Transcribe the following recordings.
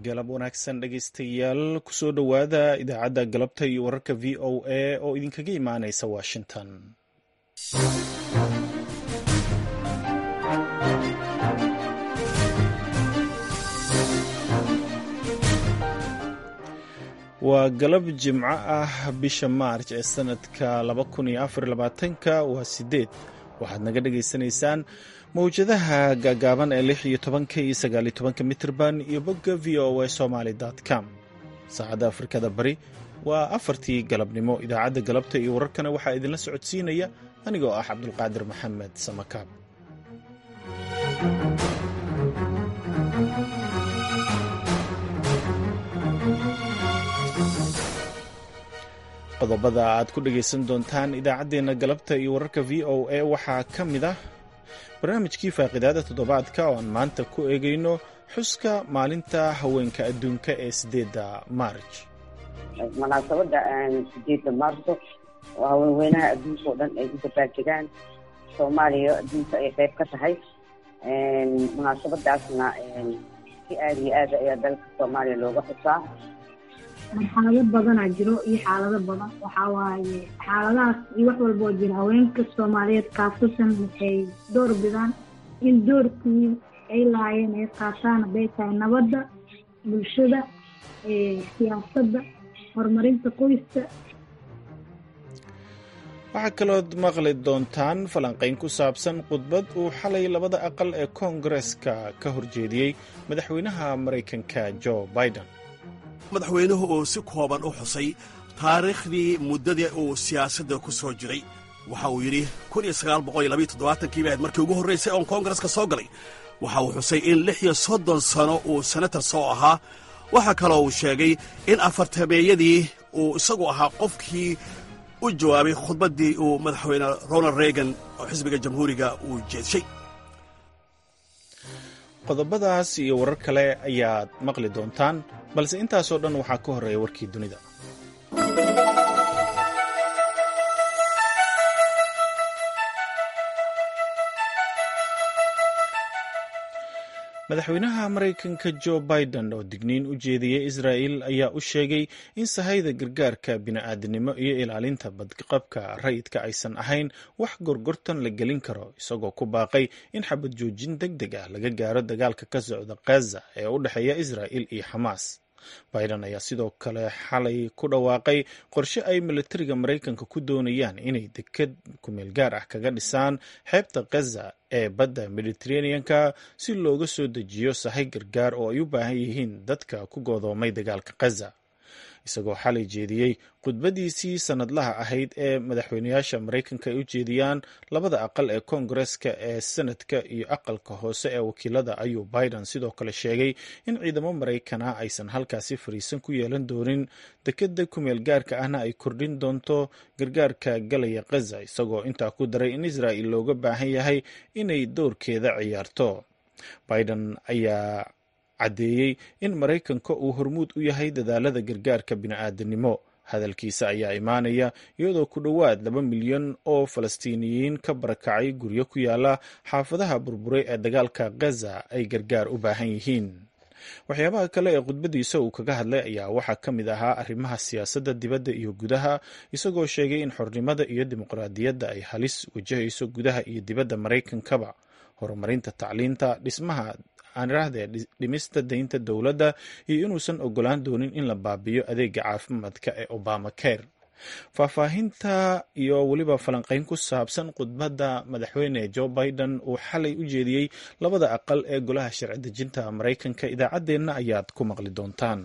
galab wanaagsan dhegaystayaal kusoo dhowaada idaacadda galabta iyo wararka v o a oo idinkaga imaanaysa washington waa galab jimco ah bisha maarj ee sanadka ka waa sideed waxaad naga dhagaysanaysaan mawjadaha gaagaaban ee lix iyo tobanka iyo sagaal iyo tobanka mitrban iyo bogga v o a somaly com saacadda afrikada bari waa afartii galabnimo idaacadda galabta iyo wararkana waxaa idinla socodsiinaya anigoo ah cabdulqaadir maxamed samakaab qodobada aad ku dhagaysan doontaan idaacaddeenna galabta iyo wararka v o a waxaa ka mid ah barnaamijkii faaqidaada toddobaadka oo aan maanta ku eegayno xuska maalinta haweenka adduunka ee sideedda maarj munaasabadda sideedda maarso oo haweenweynaha adduunka oo dhan ay u dabaaldegaan soomaaliya adduunka ay qayb ka tahay munaasabadaasna si aada iyo aada ayaa dalka soomaaliya looga xusaa marxalado badanaa jiro iyo xaalado badan waxaa waaye xaaladahaas iyo wax walboo jira haweenka soomaaliyeed kaasasan waxay door bidaan in doorkii ay lahaayeen ay qaataan hadday tahay nabadda bulshada siyaasadda horumarinta qoyska waxaa kalood maqli doontaan falanqayn ku saabsan khudbad uu xalay labada aqal ee koongareska ka horjeediyey madaxweynaha maraykanka jo biden madaxweynuhu uu si kooban u xusay taariikhdii muddadii uu siyaasadda ku soo jiray waxa uu yidhi kii bahayd markii ugu horraysay oon koongareska soo galay waxa uu xusay in lix iyo soddon sano uu senatar soo ahaa waxaa kaloo uu sheegay in afartameeyadii uu isagu ahaa qofkii u jawaabay khudbaddii uu madaxweyne ronald reagan oo xisbiga jamhuuriga uu jeedshay qodobadaas iyo warar kale ayaad maqli doontaan balse intaasoo dhan waxaa ka horreeya warkii dunida madaxweynaha maraykanka jo biden oo digniin u jeediyey israa'il ayaa u sheegay in sahayda gargaarka bini'aadanimo iyo ilaalinta badqabka rayidka aysan ahayn wax gorgortan la gelin karo isagoo ku baaqay in xabad joojin deg deg ah laga gaaro dagaalka ka socda khaza ee u dhexeeya israa'il iyo xamaas biden ayaa sidoo kale xalay ku dhawaaqay qorshe ay milatariga maraykanka ku doonayaan inay deked kumeel gaar ah kaga dhisaan xeebta khaza ee badda mediteraneanka si looga soo dejiyo sahay gargaar oo ay u baahan yihiin dadka ku goodoomay dagaalka khaza isagoo xalay jeediyey khudbadiisii sannadlaha ahayd ee madaxweynayaasha maraykanka ay u jeediyaan labada aqal ee koongareska ee senadka iyo aqalka hoose ee wakiilada ayuu biden sidoo kale sheegay in ciidamo maraykana aysan halkaasi fariisan ku yeelan doonin dekeda kumeel gaarka ahna ay kordhin doonto gargaarka galaya khaza isagoo intaa ku daray in israa'il looga baahan yahay inay doorkeeda ciyaarto biden ayaa caddeeyey in maraykanka uu hormuud u yahay dadaalada gargaarka bini'aadanimo hadalkiisa ayaa imaanaya iyadoo ku dhowaad laba milyan oo falastiiniyiin ka barakacay guryo ku yaala xaafadaha burburay ee dagaalka khaza ay gargaar u baahan yihiin waxyaabaha kale ee khudbadiisa uu kaga hadlay ayaa waxaa ka mid ahaa arrimaha siyaasadda dibadda iyo gudaha isagoo sheegay in xornimada iyo dimuqraadiyadda ay halis wajahayso gudaha iyo dibadda maraykankaba horumarinta tacliinta dhismaha aanirahdee dhimista daynta dowladda iyo inuusan ogolaan doonin in la baabiyo adeega caafimaadka ee obama care faahfaahinta iyo weliba falanqayn ku saabsan khudbadda madaxweyne jo biden uu xalay u jeediyey labada aqal ee golaha sharci dejinta maraykanka idaacaddeenna ayaad ku maqli doontaan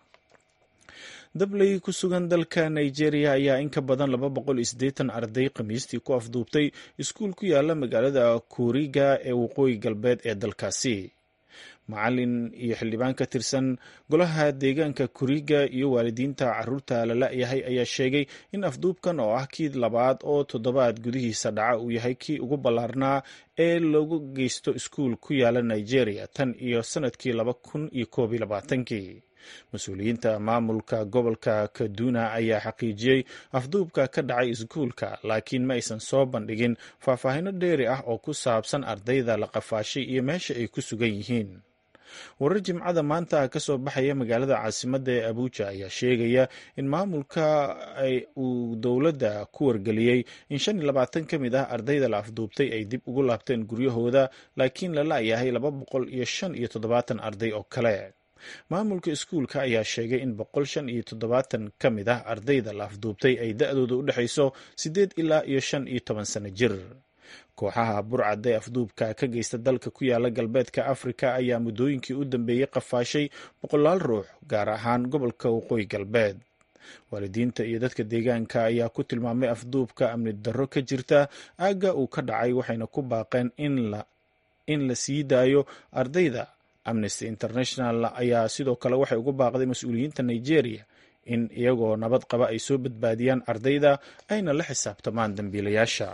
dabley ku sugan dalka nigeria ayaa in ka badan laba boqol iyo siddeetan arday khamiistii ku afduubtay iskuul ku yaala magaalada kuriga ee waqooyi galbeed ee dalkaasi macalin iyo xildhibaan ka tirsan golaha deegaanka kuriga iyo waalidiinta caruurta la la-yahay ayaa sheegay in afduubkan oo ah kii labaad oo toddobaad gudihiisa dhaca uu yahay kii ugu ballaarnaa ee lagu geysto iskuul ku yaala nigeria tan iyo sanadkii laba kun iyo koob iyo labaatankii mas-uuliyiinta maamulka gobolka kaduna ayaa xaqiijiyey afduubka ka dhacay iskuulka laakiin ma aysan soo bandhigin faahfaahino dheeri ah oo ku saabsan ardayda la qafaashay iyo meesha ay ku sugan yihiin warar jimcada maanta ka soo baxaya magaalada caasimadda ee abuja ayaa sheegaya in maamulka uu dowladda ku wargeliyey in shan iyo labaatan ka mid ah ardayda la afduubtay ay dib ugu laabteen guryahooda laakiin la la'yahay laba boqol iyo shan iyo toddobaatan arday oo kale maamulka iskuulka ayaa sheegay in boqol shan iyo toddobaatan ka mid ah ardayda la afduubtay ay da-dooda u dhexayso siddeed ilaa iyo shan iyo toban sano jir kooxaha burcadda ee afduubka ka geysta dalka ku yaala galbeedka afrika ayaa muddooyinkii u dambeeyey qafaashay boqolaal ruux gaar ahaan gobolka waqooyi galbeed waalidiinta iyo dadka deegaanka ayaa ku tilmaamay afduubka amni darro ka jirta aagga uu ka dhacay waxayna ku baaqeen in la sii daayo ardayda amnesty international ayaa sidoo kale waxay ugu baaqday mas-uuliyiinta nigeria in iyagoo nabad qaba ay soo badbaadiyaan ardayda ayna la xisaabtamaan dambiilayaasha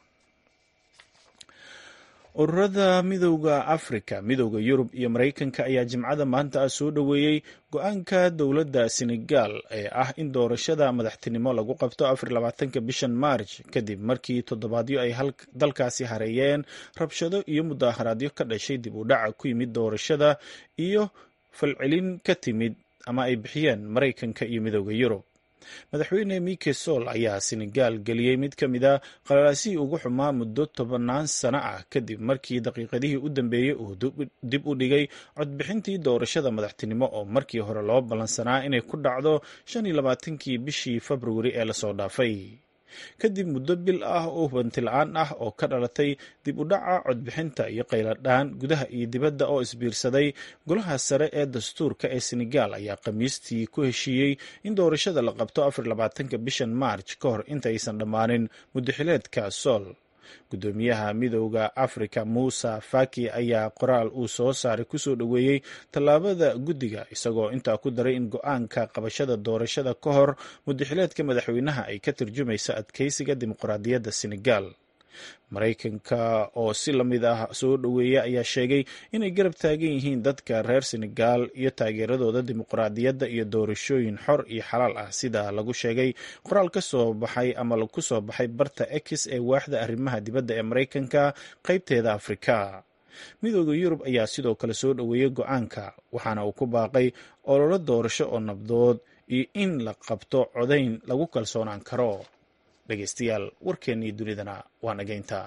ururada midowda afrika midowda yurub iyo maraykanka ayaa jimcada maanta soo dhoweeyey go-aanka dowladda senegal ee ah in doorashada madaxtinimo lagu qabto afar labaatanka bishan maarj kadib markii toddobaadyo ay dalkaasi hareeyeen rabshado iyo mudaaharaadyo ka dhashay dib u dhaca ku yimid doorashada iyo falcelin ka timid ama ay bixiyeen maraykanka iyo midowda yurub madaxweyne mike sol ayaa senegal geliyey mid ka mid a qalalaasihii ugu xumaa muddo tobannaan sano ah kadib markii daqiiqadihii u dambeeyey uu dib u dhigay codbixintii doorashada madaxtinimo oo markii hore loo ballansanaa inay ku dhacdo shan iyo labaatankii bishii februari ee lasoo dhaafay kadib muddo bil ah oo hubanti la-aan ah oo ka dhalatay dib u dhaca codbixinta iyo qayladhaan gudaha iyo dibadda oo isbiirsaday golaha sare ee dastuurka ee senegal ayaa khamiistii ku heshiiyey in doorashada la qabto afar labaatanka bishan maarj ka hor intaysan dhammaanin muddaxileedka sool guddoomiyaha midowda afrika muuse faki ayaa qoraal uu soo saaray kusoo dhoweeyey tallaabada guddiga isagoo intaa ku daray in go-aanka qabashada doorashada ka hor muddaxileedka madaxweynaha ay ka tarjumayso adkeysiga dimuqraadiyadda senegal maraykanka oo si lamid ah soo dhoweeya ayaa sheegay inay garab taagan yihiin dadka reer senegal iyo taageeradooda dimuqraadiyadda iyo doorashooyin xor iyo xalaal ah sida lagu sheegay qoraal ka soo baxay ama ku soo baxay barta ex ee waaxda arrimaha dibadda ee maraykanka qaybteeda afrika midooda yurub ayaa sidoo kale soo dhoweeyey go-aanka waxaana uu ku baaqay ololo doorasho oo nabdood iyo in la qabto codayn lagu kalsoonaan karo dhegeystayaal warkeennii dunidana waa nageynta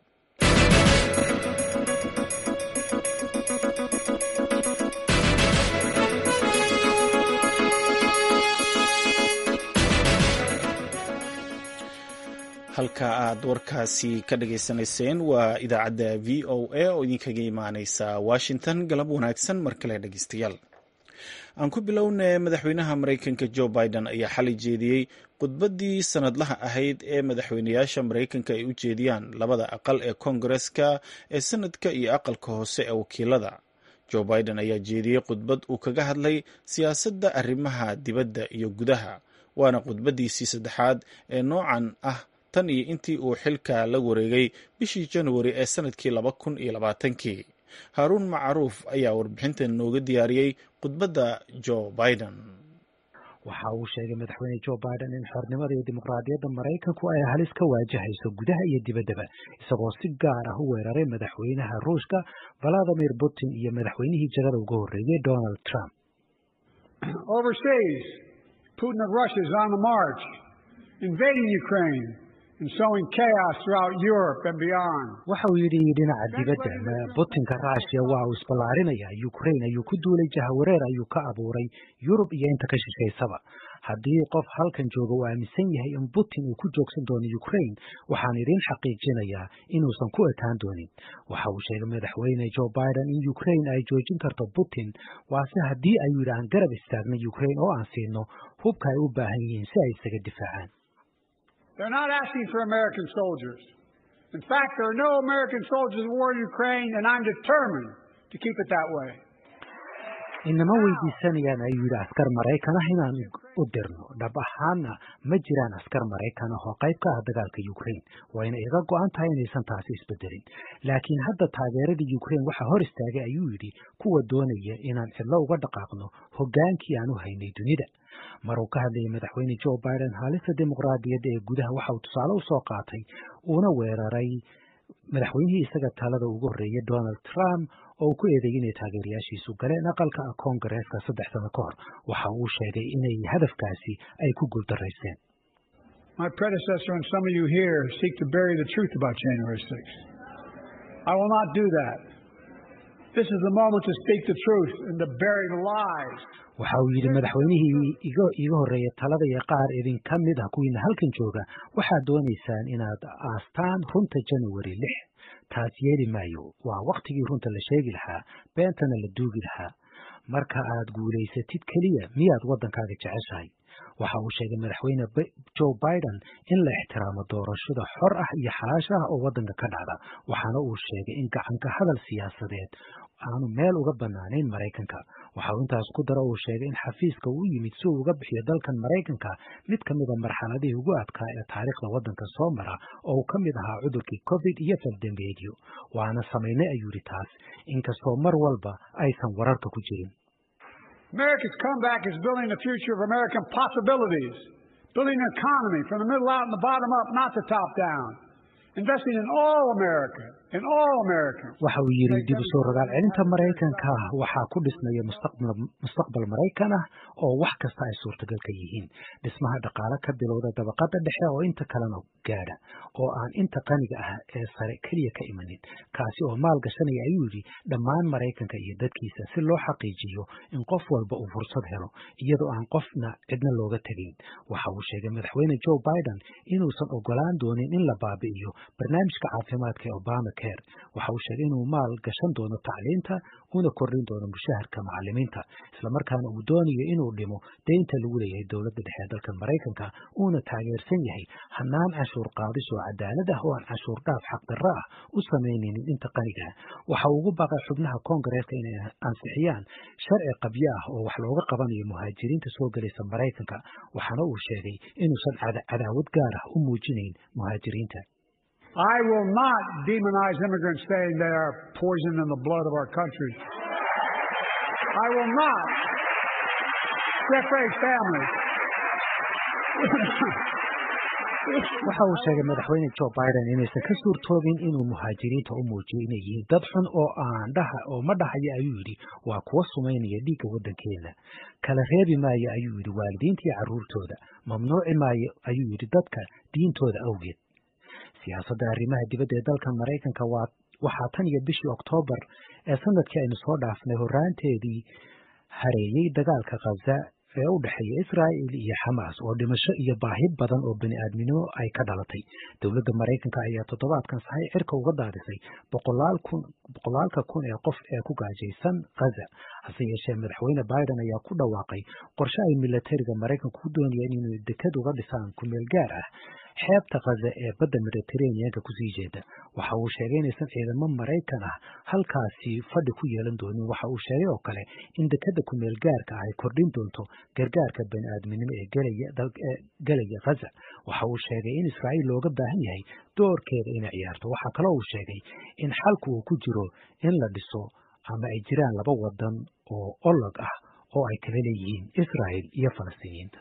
halka aad warkaasi ka dhageysanayseen waa idaacadda v o a oo idinkaga imaaneysa washington galab wanaagsan mar kale dhegeystayaal aan ku bilowna madaxweynaha maraykanka jo biden ayaa xalay jeediyey khudbaddii sanadlaha ahayd ee madaxweynayaasha maraykanka ay u jeediyaan labada aqal ee koongareska ee sanadka iyo aqalka hoose ee wakiilada jo biden ayaa jeediyey khudbad uu kaga hadlay siyaasadda arrimaha dibadda iyo gudaha waana khudbaddiisii saddexaad ee noocan ah tan iyo intii uu xilka la wareegay bishii januari ee sanadkii laba kun iyo labaatankii haaruun macruuf ayaa warbixintan nooga diyaariyey khudbadda jo biden waxa uu sheegay madaxweyne jo biden in xornimada iyo dimuqraadiyadda maraykanku ay halis ka waajahayso gudaha iyo dibaddaba isagoo si gaar ah u weeraray madaxweynaha ruushka valadimir putin iyo madaxweynihii jagada uga horreeyey donald trump overseas putin of russia is on the march invading ukraine waxa uu yidhi dhinaca dibadda butinka rushia waa uu isballaarinaya ukraine ayuu ku duulay jahawareer ayuu ka abuuray yurub iyo inta ka shishaysaba haddii qof halkan jooga uu aaminsan yahay in putin uu ku joogsan doono ukraine waxaan idin xaqiijinayaa inuusan ku ekaan doonin waxa uu sheegay madaxweyne jo biden in ukraine ay joojin karto putin waase haddii ayuu yidhi aan garab istaagna ukraine oo aan siino hubka ay u baahan yihiin si ay isaga difaacaan They're not asking for American soldiers. In fact, there are no American soldiers in the war in Ukraine, and I'm determined to keep it that way. inama weydiisanayaan ayuu yidhi askar maraykan ah inaan u dirno dhab ahaana ma jiraan askar maraykan ah oo qayb ka ah dagaalka ukraine wayna iga go-an tahay inaysan taasi isbedelin laakiin hadda taageeradii ukraine waxaa hor istaagay ayuu yidhi kuwa doonaya inaan cidlo uga dhaqaaqno hoggaankii aan u haynay dunida mar uu ka hadlayay madaxweyne jo biden haalista dimuqraadiyadda ee gudaha waxa uu tusaale u soo qaatay uuna weeraray madaxweynihii isaga talada ugu horreeyay donald trump oo uu ku eedeeyey inay taageerayaashiisu galeen aqalka koongareeska saddex sano ka hor waxa uu sheegay inay hadafkaasi ay ku guuldarayseen My predecessor and some of you here seek to bury the truth about January 6th. I will not do that. This is the moment to speak the truth and to bury the lies. waxa uu yidhi madaxweynihii iga iiga horreeya talada iyo qaar idinka mid ah kuwiina halkan jooga waxaad doonaysaan inaad aastaan runta january lix taas yeeli maayo waa wakhtigii runta la sheegi lahaa beentana la duugi lahaa marka aad guulaysatid keliya miyaad waddankaaga jeceshahay waxa uu sheegay madaxweyne joe biden in la ixtiraamo doorashada xor ah iyo xalaash ah oo waddanka ka dhacda waxaana uu sheegay in gacanka hadal siyaasadeed aanu meel uga bannaanayn maraykanka waxa uu intaas ku daro uu sheegay in xafiiska uu yimid si uu uga bixiyo dalkan maraykanka mid ka mida marxaladihii ugu adkaa ee taariikhda waddanka soo mara oo uu ka mid ahaa cudurkii covid iyo faldambeedyo waana samaynay ayuu yidhi taas inkastoo mar walba aysan wararka ku jirin America's comeback is building the future of American possibilities, building an economy from the middle out and the bottom up, not the top down. Investing in all America, in all Americans. waxa uu yidhi dib u soo rogaal celinta maraykanka waxaa ku dhismaya mustaqbal mustaqbal maraykan ah oo wax kasta ay suurtagal ka yihiin dhismaha dhaqaale ka bilowda dabaqada dhexe oo inta kalena gaadha oo aan inta qaniga ah ee sare keliya ka imanin kaasi oo maal gashanaya ayuu yidhi dhammaan maraykanka iyo dadkiisa si loo xaqiijiyo in qof walba uu fursad helo iyadoo aan qofna cidna looga tegayn waxa uu sheegay madaxweyne joe biden inuusan ogolaan doonin in la baabi'iyo barnaamijka caafimaadka ee obama care waxa uu sheegay inuu maal gashan doono tacliinta una kordhin doono mushaharka macalimiinta islamarkaana uu doonayo inuu dhimo deynta lagu leeyahay dowladda dhexe ee dalka maraykanka uuna taageersan yahay hanaan canshuur qaadis oo cadaalad ah oo aan canshuur dhaaf xaqdarro ah u samaynaynin inta qaniga ah waxa uu ugu baaqay xubnaha koongareeska inay ansixiyaan sharci qabyo ah oo wax looga qabanayo muhaajiriinta soo gelaysa maraykanka waxaana uu sheegay inuusan cadaawad gaar ah u muujinayn muhaajiriinta I will not demonize immigrants saying they are poison in the blood of our country. I will not separate families. waxa uu sheegay madaxweyne joe biden inaysan ka suurtoobin inuu muhaajiriinta u muujiyo inay yihiin dad xun oo aan dhaha oo ma dhahaya ayuu yidhi waa kuwa sumaynaya dhiigga waddankeena kala reebi maayo ayuu yidhi waalidiinta iyo carruurtooda mamnuuci maayo ayuu yidhi dadka diintooda awgeed siyaasadda arrimaha dibadda ee dalkan maraykanka waa waxaa tan iyo bishii oktoobar ee sanadkii aynu soo dhaafnay horraanteedii hareeyey dagaalka khaza ee u dhexeeya israa'il iyo xamaas oo dhimasho iyo baahi badan oo bani aadminimo ay ka dhalatay dowladda maraykanka ayaa toddobaadkan sahay cirka uga daadisay boqolaal kun boqolaalka kun ee qof ee ku gaajaysan khaza hase yeeshee madaxweyne biden ayaa ku dhawaaqay qorshe ay milatariga maraykanku ku doonayeen inay dekad uga dhisaan kumeel gaar ah xeebta khaza ee badda mediterraneanka kusii jeeda waxa uu sheegay inaysan ciidamo maraykan ah halkaasi fadhi ku yeelan doonin waxa uu sheegay oo kale in dekada kumeel gaarka ah ay kordhin doonto gargaarka bani aadminimo ee gelaya khaza waxa uu sheegay in israa'iil looga baahan yahay doorkeeda inay ciyaarto waxaa kaloo uu sheegay in xalku uu ku jiro in la dhiso ama ay jiraan laba wadan oo olog ah oo ay kala leeyihiin israa'il iyo falastiiniyiinta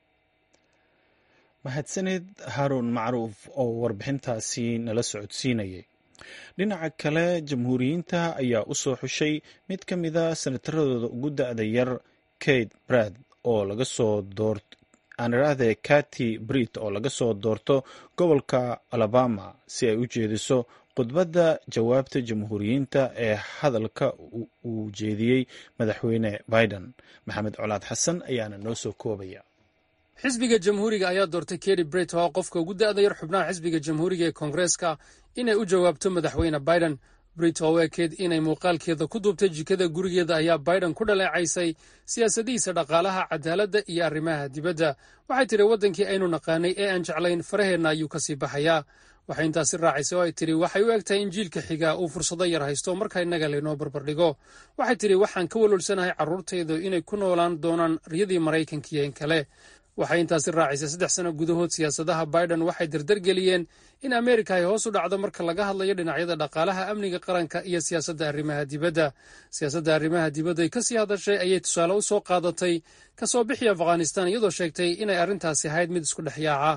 mahadsaned haaruun macruuf oo warbixintaasi nala socodsiinayay dhinaca kale jamhuuriyiinta ayaa u soo xushay mid ka mida senataradooda ugu da-da yar kate brad oo laga soo doort aaniraahde kati brit oo laga soo doorto gobolka alabama si ay u jeediso khudbadda jawaabta jamhuuriyiinta ee hadalka uu jeediyey madaxweyne biden maxamed colaad xasan ayaana noo soo koobaya xisbiga jamhuuriga ayaa doortay keri bret oo qofka ugu da'da yar xubnaha xisbiga jamhuuriga ee koongareeska inay u jawaabto madaxweyne biden brit oo u ekeed inay muuqaalkeeda ku duubtay jikada gurigeeda ayaa biden ku dhaleecaysay siyaasadihiisa dhaqaalaha cadaaladda iyo arrimaha dibadda waxay tidhi waddankii aynu naqaanay ee aan jeclayn faraheenna ayuu ka sii baxayaa waxay intaasi raacisay oo ay tidhi waxay u eg tahay in jiilka xiga uu fursado yar haysto marka innaga laynoo barbardhigo waxay tidhi waxaan ka walwalsanahay carruurtaydu inay ku noolaan doonaan riyadii maraykankiiyo in kale waxay intaasi raacisay saddex sano gudahood siyaasadaha biden waxay dardargeliyeen in ameerika ay hoos u dhacdo marka laga hadlayo dhinacyada dhaqaalaha amniga qaranka iyo siyaasadda arrimaha dibadda siyaasadda arrimaha dibadda ay ka sii hadashay ayay tusaale u soo qaadatay kasoo bixi afghanistan iyadoo sheegtay inay arrintaasi ahayd mid isku dhex yaaca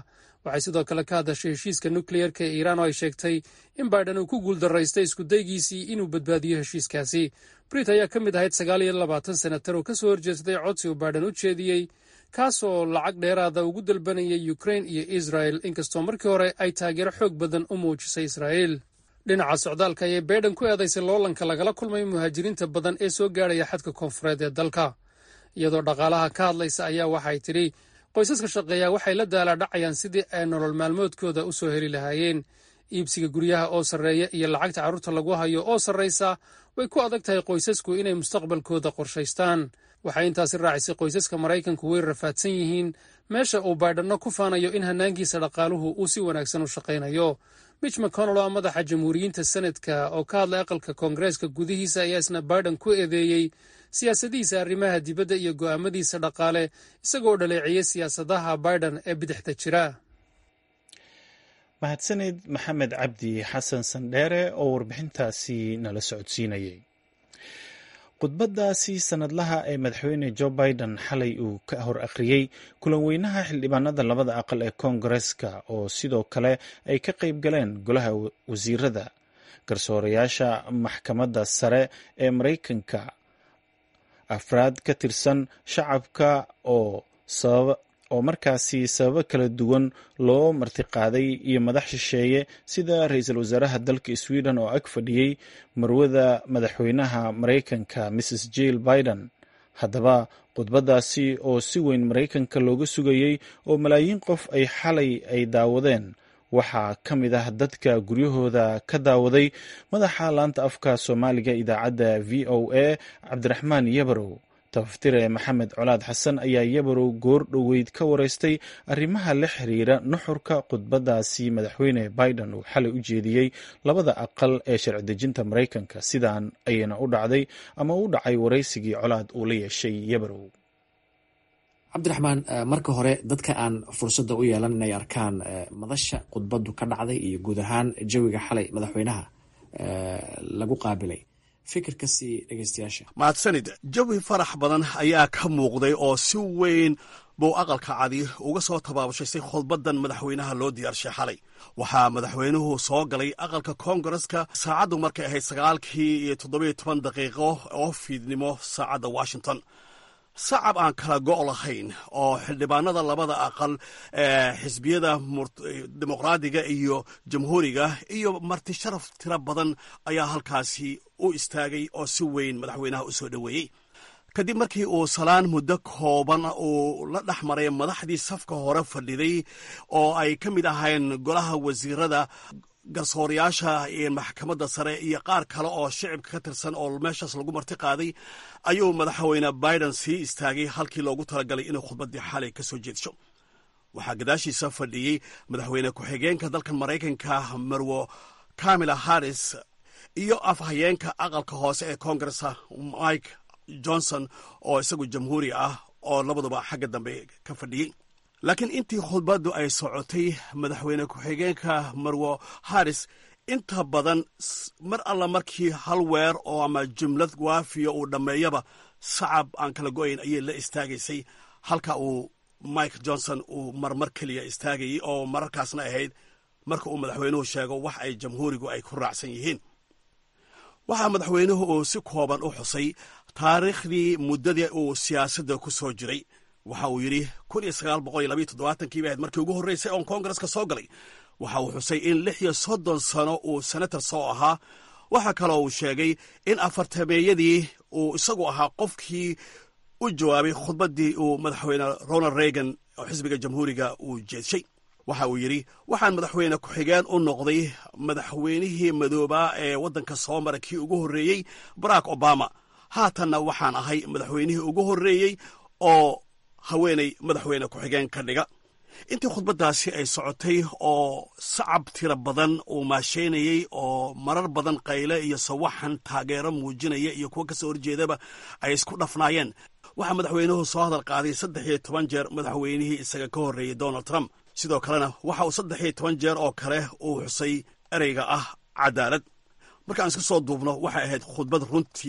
waxay sidoo kale ka hadashay heshiiska nukliyeerka ee iiraan oo ay sheegtay in baiden uu ku guuldaraystay iskudaygiisii inuu badbaadiyo heshiiskaasi brit ayaa ka mid ahayd sagaal iyo labaatan senatar oo ka soo horjeestay codsi uu baiden u jeediyey kaasoo lacag dheeraada ugu dalbanayay ukrain iyo israel inkastoo markii hore ay taageero xoog badan u muujisay israa'iil dhinaca socdaalka ayay baiden ku eedaysay loolanka lagala kulmay muhaajiriinta badan ee soo gaadhaya xadka koonfureed ee dalka iyadoo dhaqaalaha ka hadlaysa ayaa waxay tidhi qoysaska shaqeeya waxay la daalaadhacayaan sidii ay nolol maalmoodkooda u soo heli lahaayeen iibsiga guryaha oo sarreeya iyo lacagta carruurta lagu hayo oo sarraysa way ku adag tahay qoysasku inay mustaqbalkooda qorshaystaan waxay intaasi raacisay qoysaska maraykanku way rafaadsan yihiin meesha uu baydhanno ku faanayo in hannaankiisa dhaqaaluhu uu si wanaagsan u shaqaynayo mitch mcconnell oo madaxa jamhuuriyiinta senadka oo ka hadlay aqalka koongareeska gudihiisa ayaa isna baiden ku eedeeyey siyaasadihiisa arrimaha dibadda iyo go'aamadiisa dhaqaale isagoo dhaleeciyey siyaasadaha baiden ee bidixda jira mahadsaned maxamed cabdi xasan sandheere oo warbixintaasi nala socodsiinayay khudbadaasi sanadlaha ee madaxweyne jo biden xalay uu ka hor akhriyey kulan weynaha xildhibaanada labada aqal ee koongareska oo sidoo kale ay ka qayb galeen golaha wasiirada garsoorayaasha maxkamadda sare ee maraykanka afraad ka tirsan shacabka oo sababa oo markaasi sababo kala duwan loo martiqaaday iyo madax shisheeye sida ra-iisul wasaaraha dalka sweden oo ag fadhiyey marwada madaxweynaha maraykanka mrs jill biden haddaba khudbadaasi oo si weyn maraykanka looga sugayey oo malaayiin qof ay xalay ay daawadeen waxaa ka mid ah dadka guryahooda ka daawaday madaxa laanta afka soomaaliga idaacadda v o a cabdiraxmaan yabarow tabaftire maxamed colaad xasan ayaa yabarow goor dhoweyd ka wareystay arrimaha la xiriira nuxurka khudbadaasi madaxweyne biden uu xalay u jeediyey labada aqal ee sharci dejinta maraykanka sidaan ayayna u dhacday ama u dhacay waraysigii colaad uu la yeeshay yabarow cabdiraxmaan marka hore dadka aan fursadda u yeelan inay arkaan madasha khudbadu ka dhacday iyo guud ahaan jawiga xalay madaxweynaha lagu qaabilay fikirka sii dhegeystayaasha mahadsanid jawi farax badan ayaa ka muuqday oo si weyn buu aqalka cadi uga soo tabaabushaysay khudbadan madaxweynaha loo diyaarshay xalay waxaa madaxweynuhu soo galay aqalka koongareska saacaddu markay ahayd sagaalkii iyo toddobiyo toban daqiiqo oo fiidnimo saacadda washington sacab aan kala go' lahayn oo xildhibaanada labada aqal ee xisbiyada dimuqraadiga iyo jamhuuriga iyo marti sharaf tiro badan ayaa halkaasi u istaagay oo si weyn madaxweynaha u soo dhoweeyey kadib markii uu salaan muddo kooban uu la dhex maray madaxdii safka hore fadhiday oo ay ka mid ahayn golaha wasiirada garsoorayaasha maxkamadda sare iyo qaar kale oo shicibka ka tirsan oo meeshaas lagu marti qaaday ayuu madaxweyne biden sii istaagay halkii loogu talagalay inuu khudbaddii xalay ka soo jeedsho waxaa gadaashiisa fadhiyey madaxweyne ku-xigeenka dalkan maraykanka marwo kamila harris iyo afhayeenka aqalka hoose ee koongaresa mike johnson oo isagu jamhuuri ah oo labaduba xagga dambe ka fadhiyey laakiin intii khudbaddu ay socotay madaxweyne ku-xigeenka marwo harris inta badan mar alla markii hal weer oo ama jumlad waafiya uu dhammeeyaba sacab aan kala go'ayn ayay la istaagaysay halka uu mike johnson uu marmar keliya istaagayay oo mararkaasna ahayd marka uu madaxweynuhu sheego wax ay jamhuurigu ay ku raacsan yihiin waxaa madaxweynuhu uu si kooban u xusay taariikhdii muddadii uu siyaasadda ku soo jiray waxa uu yidhi kun iyo sagaal boqol iyo labayo toddobaatankii bay ahayd markii ugu horreysay oon koongareska soo galay waxa uu xusay in lix iyo soddon sano uu senator soo ahaa waxaa kaloo uu sheegay in afartameeyadii uu isagu ahaa qofkii u jawaabay khudbaddii uu madaxweyne ronald reagan oo xisbiga jamhuuriga uu jeedshay waxa uu yidhi waxaan madaxweyne ku-xigeen u noqday madaxweynihii madoobaa ee waddanka soo mara kii ugu horreeyey barack obama haatanna waxaan ahay madaxweynihii ugu horreeyey oo haweenay madaxweyne ku-xigeen ka dhiga intii khudbaddaasi ay socotay oo sacab tiro badan uu maasheynayey oo marar badan qayle iyo sawaxan taageero muujinaya iyo kuwo kasoo horjeedaba ay isku dhafnaayeen waxaa madaxweynuhu soo hadal qaaday saddex iyo toban jeer madaxweynihii isaga ka horreeyey donald trump sidoo kalena waxa uu saddex iyo toban jeer oo kale uu xusay ereyga ah cadaalad markaan iska soo duubno waxay ahayd khudbad runtii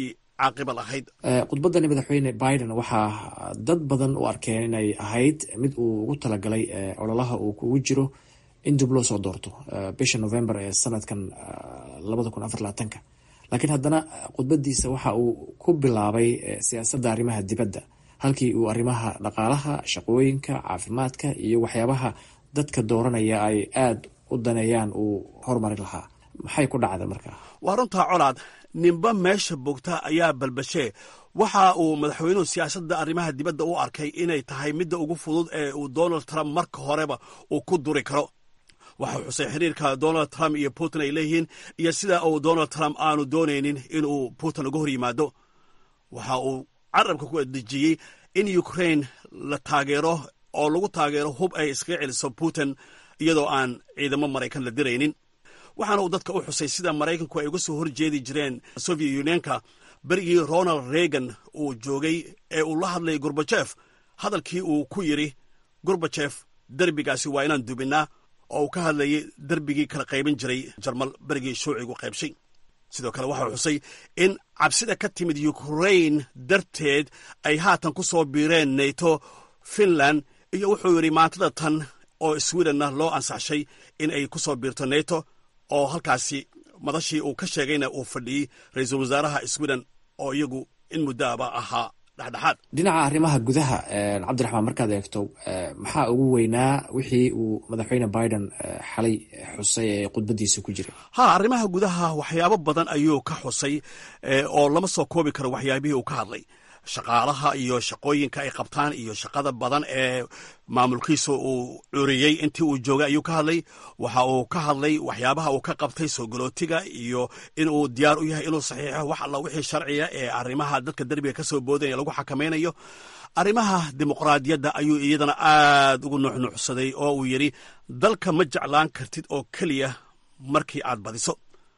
caaqiba lahayd khudbaddani madaxweyne biden waxaa dad badan u arkeen inay ahayd mid uu ugu talagalay ololaha uu kugu jiro in dib loo soo doorto bisha november ee sanadkan labada kun afar labaatanka laakiin haddana khudbadiisa waxa uu ku bilaabay siyaasadda arrimaha dibadda halkii uu arrimaha dhaqaalaha shaqooyinka caafimaadka iyo waxyaabaha dadka dooranaya ay aada u daneeyaan uu horumari lahaa maxay ku dhacda markaa waa runtaa colaad ninba meesha bogta ayaa balbashee waxa uu madaxweynuhu siyaasadda arrimaha dibadda u arkay inay tahay midda ugu fudud ee uu donald trump marka horeba uu ku duri karo waxau xusay xiriirka donald trump iyo putin ay leeyihiin iyo sida uu donald trump aanu doonaynin inuu putin uga hor yimaado waxa uu carabka ku dejiyey in ukrain la taageero oo lagu taageero hub ay iskaga celiso putin iyadoo aan ciidamo maraykan la diraynin waxaana uu dadka u xusay sida maraykanku ay uga soo horjeedi jireen soviet unionka berigii ronald reagan uu joogay ee uu la hadlayay gorbajef hadalkii uu ku yidri gorbajef derbigaasi waa inaan dubinnaa oo uu ka hadlayay derbigii kala qaybin jiray jarmal berigii shuucigu qaybshay sidoo kale waxau xusay in cabsida ka timid ukrain darteed ay haatan ku soo biireen nato finland iyo wuxuu yidhi maantada tan oo swedenna loo ansaxshay in ay ku soo biirto nato oo halkaasi madashii uu ka sheegayna uu fadhiyey ra-iisul wasaaraha sweden oo iyagu in muddoaba ahaa dhexdhexaad dhinaca arrimaha gudaha cabdiraxmaan markaad eegto maxaa ugu weynaa wixii uu madaxweyne biden xalay xusay ee khudbadiisa ku jiray ha arrimaha gudaha waxyaabo badan ayuu ka xusay oo lama soo koobi karo waxyaabihii uu ka hadlay shaqaalaha iyo shaqooyinka ay qabtaan iyo shaqada badan ee maamulkiisa uu curiyey intii uu joogay ayuu ka hadlay waxa uu ka hadlay waxyaabaha uu ka qabtay soo galootiga iyo inuu diyaar u yahay inuu saxiixo wax alla wixii sharciya ee arrimaha dadka derbiga ka soo boodaya lagu xakamaynayo arrimaha dimuqraadiyadda ayuu iyadana aad ugu nuuxnuuxsaday oo uu yidhi dalka ma jeclaan kartid oo keliya markii aad badiso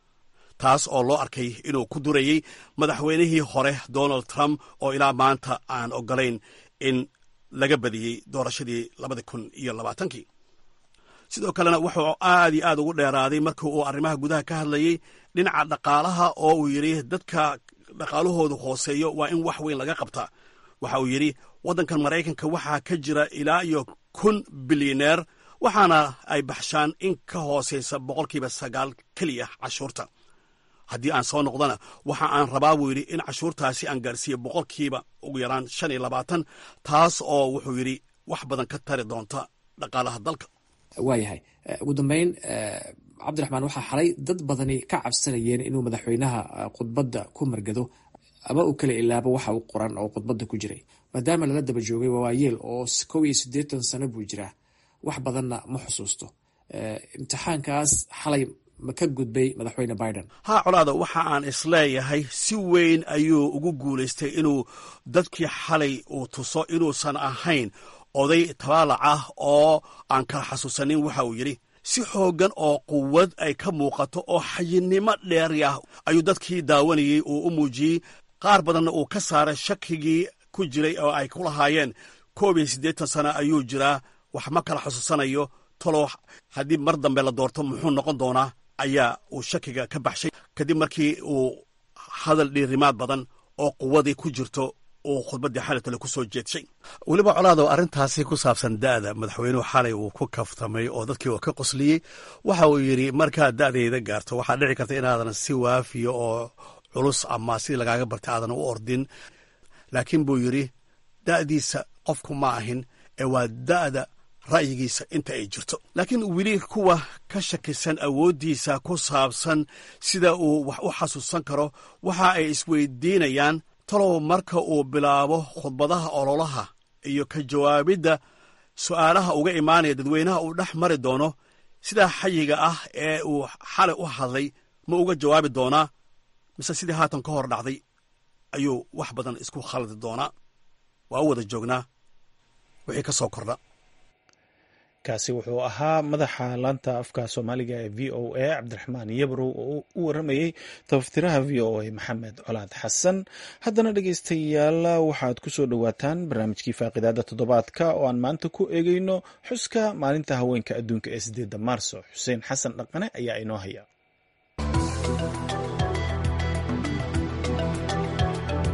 taas oo loo arkay inuu ku durayey madaxweynihii hore donald trump oo ilaa maanta aan ogolayn in laga badiyey doorashadii labadi kun iyo labaatankii sidoo kalena wuxuu aad iyo aad ugu dheeraaday markii uu arrimaha gudaha ka hadlayey dhinaca dhaqaalaha oo uu yidhi dadka dhaqaalahoodu hooseeyo waa in wax weyn laga qabtaa waxa uu yidhi waddankan maraykanka waxaa ka jira ilaa iyo kun bilyaneer waxaana ay baxshaan in ka hooseysa boqolkiiba sagaal keliya cashuurta haddii aan soo noqdana waxa aan rabaa buu yidhi in cashuurtaasi aan gaarsiiyo boqolkiiba ugu yaraan shan iyo labaatan taas oo wuxuu yidhi wax badan ka tari doonta dhaqaalaha dalka waayahay ugu dambeyn cabdiraxmaan waxaa xalay dad badani ka cabsanayeen inuu madaxweynaha khudbadda ku margado ama uu kala ilaabo waxa uu qoran oo khudbadda ku jiray maadaama lala daba joogay wawaayeel oo kow iyo siddeetan sano buu jiraa wax badanna ma xusuusto imtixaankaas xalay ma ka gudbay madaxweyne biden haa colaada waxa aan isleeyahay si weyn ayuu ugu guulaystay inuu dadkii xalay uu tuso inuusan ahayn oday tabaalac ah oo aan kala xasuusanin waxa uu yidhi si xooggan oo quwad ay ka muuqato oo xayinimo dheeri ah ayuu dadkii daawanayey uu u muujiyey qaar badanna uu ka saaray shakigii ku jiray oo ay ku lahaayeen koob iyo siddeetan sano ayuu jiraa wax ma kala xusuusanayo talow haddii mar dambe la doorto muxuu noqon doonaa ayaa uu shakiga ka baxshay kadib markii uu hadal dhiirimaad badan oo quwadii ku jirto uu khudbaddii xalatale ku soo jeedshay weliba colaado arrintaasi ku saabsan da'da madaxweynuhu xalay uu ku kaftamay oo dadkii uu ka qosliyey waxa uu yidhi markaad da'dayda gaarto waxaa dhici karta inaadan si waafiya oo culus ama sidii lagaaga bartay aadan u ordin laakiin buu yidhi da'diisa qofku ma ahin ee waa da'da ra'yigiisa inta ay jirto laakiin weli kuwa ka shakisan awooddiisa ku saabsan sida uu wax u xasuusan karo waxa ay isweydiinayaan talow marka uu bilaabo khudbadaha ololaha iyo ka jawaabidda su'aalaha uga imaanaya dadweynaha uu dhex mari doono sidaa xayiga ah ee uu xalay u hadlay ma uga jawaabi doonaa mise sidii haatan ka hor dhacday ayuu wax badan isku khaldi doonaa waa u wada joognaa wixii ka soo kordha kaasi wuxuu ahaa madaxa laanta afka soomaaliga ee v o a cabdiraxmaan yabrow oo u waramayey tabaftiraha v o a maxamed colaad xasan haddana dhegeystayaal waxaad ku soo dhowaataan barnaamijkii faaqidaada toddobaadka oo aan maanta ku eegeyno xuska maalinta haweenka adduunka ee sideedda maarso xuseen xasan dhaqane ayaa inoo haya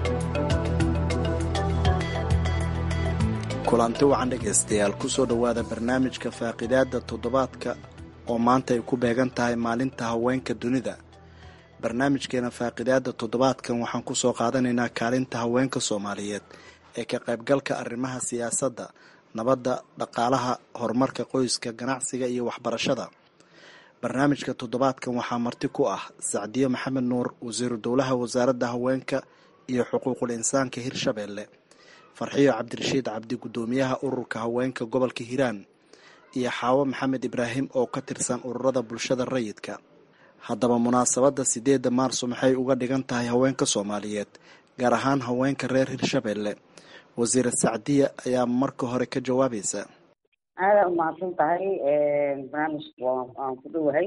kulanti wacan dhegaystayaal kusoo dhowaada barnaamijka faaqidaada toddobaadka oo maanta ay ku beegan tahay maalinta haweenka dunida barnaamijkeena faaqidaada toddobaadkan waxaan kusoo qaadanaynaa kaalinta haweenka soomaaliyeed ee ka qaybgalka arrimaha siyaasadda nabadda dhaqaalaha horumarka qoyska ganacsiga iyo waxbarashada barnaamijka toddobaadkan waxaa marti ku ah sacdiyo maxamed nuur wasiiru dowlaha wasaaradda haweenka iyo xuquuqul insaanka hirshabeelle farxiyo cabdirashiid cabdi guddoomiyaha ururka haweenka gobolka hiiraan iyo xaawo maxamed ibraahim oo ka tirsan ururada bulshada rayidka haddaba munaasabadda sideedda maarso maxay uga dhigan tahay haweenka soomaaliyeed gaar ahaan haweenka reer hirshabeelle wasiir sacdiya ayaa marka hore ka jawaabaysa aada umahadsan tahay barnaamijka waan ku dhowahay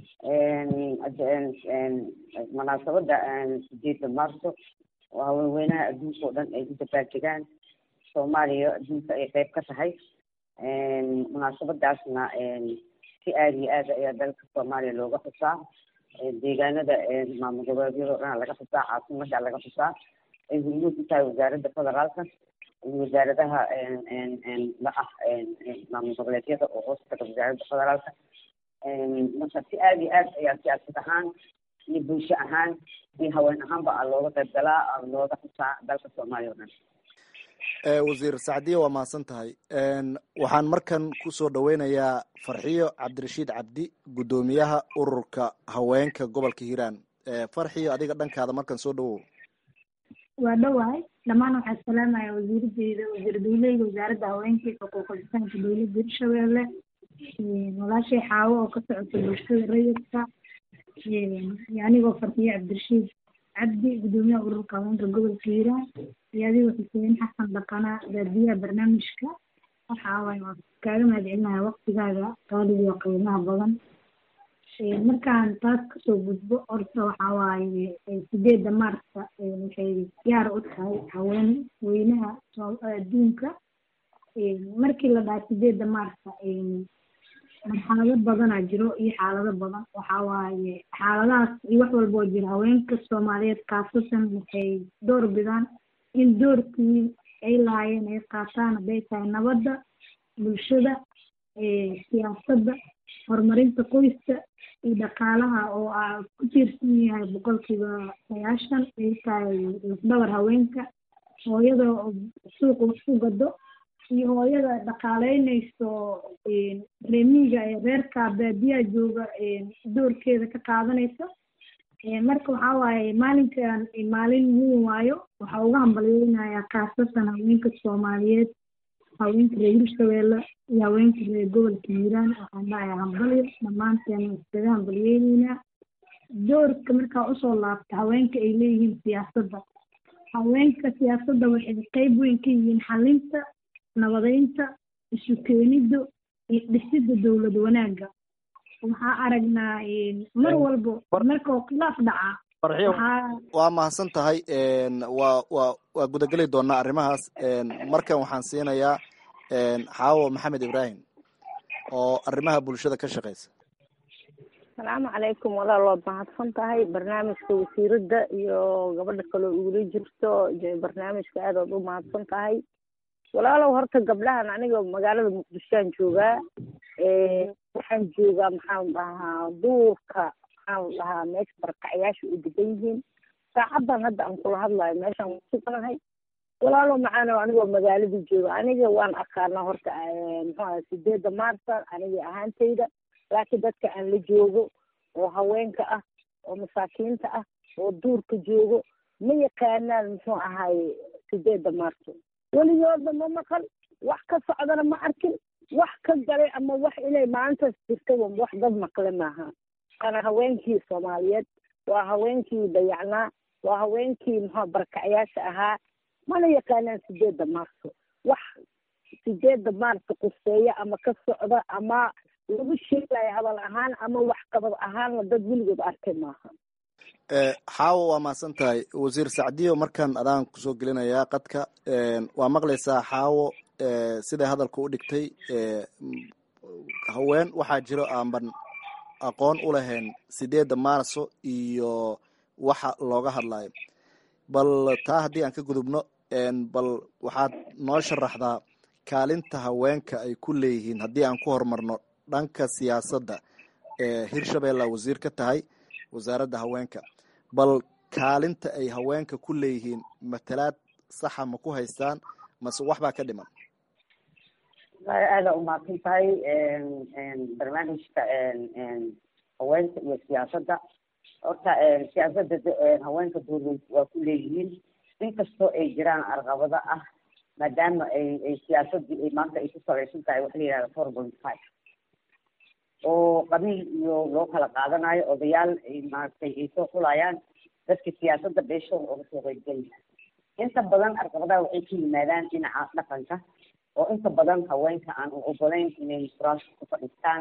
munaasabadda sideedda maarso oo haweenweynaha adduunka oo dhan ay u dabaaldegaan soomaaliya adduunka ay qeyb ka tahay munaasabadaasna si aada iyo aad ayaa dalka soomaaliya looga xusaa deegaanada maamul goboleedyada o dhan laga xusaa caasimada laga xusaa ay hurmuud ku tahay wasaaradda federaalka iyo wasaaradaha la ah maamul goboleedyada oo hoos taga wasaaradda federaalka marka si aada iyo aad ayaa siyaasad ahaan iyo bulsho ahaan iyo haween ahaanba a looga qayb galaa looga xusaa dalka soomaaliya o dhan wasiir sacdiya waa mahadsan tahay waxaan markan kusoo dhaweynayaa farxiyo cabdirashiid cabdi guddoomiyaha ururka haweenka gobolka hiiraan farxiyo adiga dhankaada markan soo dhawow waa dhowahay dhammaan waxaa salaamaya wasiiradeyda wasiir dowleyga wasaaradda haweenka iyo xuquuqul insaanka dowladda hirshabeelle walaashay xaawo oo ka socota bulshada rayidka iyo anigoo farxiyo cabdirashiid cabdi guddoomiyaha ururka haweenka gobolka hiiraan iyo adigoo xuseen xasan dhaqana raadiyaha barnaamijka waxa waaye waa kaaga mahad celinaha waqtigaaga qaaliga iyo qiimaha badan markaan taas kasoo gudbo horta waxa waaye sideedda maarsa waxay gaar u tahay haween weynaha adduunka markii la dhaha sideedda maarsa marxalado badanaa jiro iyo xaalado badan waxa waaye xaaladahaas iyo wax walboo jira haweenka soomaaliyeed khaasatan waxay door bidaan in doorkii ay lahaayeen ay qaataan hadday tahay nabadda bulshada siyaasadda horumarinta qoyska iyo dhaqaalaha oo aa ku tiirsan yahay boqolkiiba sagaashan ay tahay lafdhabar haweenka hooyada suuqa wax ku gado iyo hooyada dhaqaaleynayso reemiga ee reerka baadiyaha jooga doorkeeda ka qaadanaysa marka waxaa waaye maalinkan maalin weyn waayo waxaa uga hambalyeynayaa khaasatan haweenka soomaaliyeed haweenka reer hirshabeelle iyo haweenka reer gobolka hiiraan waxaan dhahayaa hambalyo dhammaanteen iskaga hambalyeyneynaa doorka markaa usoo laabta haweenka ay leeyihiin siyaasadda haweenka siyaasadda waxay qeyb weyn ka yihiin xalinta nabadeynta isu keenidda iyo dhisidda dowlad wanaagga waxaa aragnaa mar walbo markao khilaaf dhaca waa mahadsan tahay waa waa waa gudageli doonaa arrimahaas markan waxaan siinayaa xaawo maxamed ibraahim oo arrimaha bulshada ka shaqeysa asalaamu calaykum walaal waad mahadsan tahay barnaamijka wasiiradda iyo gabadha kaloo igula jirto barnaamijka aad ood u mahadsan tahay walaalow horta gabdhahan aniga magaalada muqdishoaan joogaa waxaan joogaa maxaan dhahaa duurka maxaan dhahaa meesha barkacyaasha u degan yihiin saacadan hadda aan kula hadlayo meeshaan wasuganahay walaalow macaano anigoo magaalada jooga aniga waan aqaanaa horta muxuaha sideedda maarsa aniga ahaantayda laakiin dadka aan la joogo oo haweenka ah oo masaakiinta ah oo duurka joogo ma yaqaanaan muxuu ahaye sideedda maarso weligoodna ma maqal wax ka socdana ma arkin wax ka galay ama wax inay maalintaas jirtaba wax dad maqle maaha waana haweenkii soomaaliyeed waa haweenkii dayacnaa waa haweenkii muxua barakacyaasha ahaa mana yaqaanaan sideedda maarso wax sideedda maarso quseeya ama ka socda ama lagu sheegayo hadal ahaan ama wax qabad ahaanna dad weligood arkay maaha xaawo waa mahadsan tahay wasiir sacdiyo markan adaan kusoo gelinayaa qadka waa maqlaysaa xaawo siday hadalka u dhigtay haween waxaa jiro aanban aqoon u lahayn sideedda maarso iyo waxa looga hadlayo bal taa haddii aan ka gudubno bal waxaad noo sharaxdaa kaalinta haweenka ay ku leeyihiin haddii aan ku horumarno dhanka siyaasadda hirshabelle wasiir ka tahay wasaaradda haweenka bal kaalinta ay haweenka ku leeyihiin matalaad saxa ma ku haystaan mase waxbaa ka dhiman aada umahadsan tahay barnaamijka haweenka iyo siyaasadda horta siyaasadda haweenka dowlad waa ku leeyihiin inkastoo ay jiraan arqabado ah maadaama ay ay siyaasaddii ay maanta ay ku salaysan tahay waxa la yihahda four point five oo qabiil iyo loo kala qaadanayo odayaal ay maaragtay ay soo xulayaan dadka siyaasadda beeshooda oga soo qeybgelaya inta badan arqabadaha waxay ka yimaadaan dhinaca dhaqanka oo inta badan haweenka aan u ogolayn inay kuraas ku fadhiistaan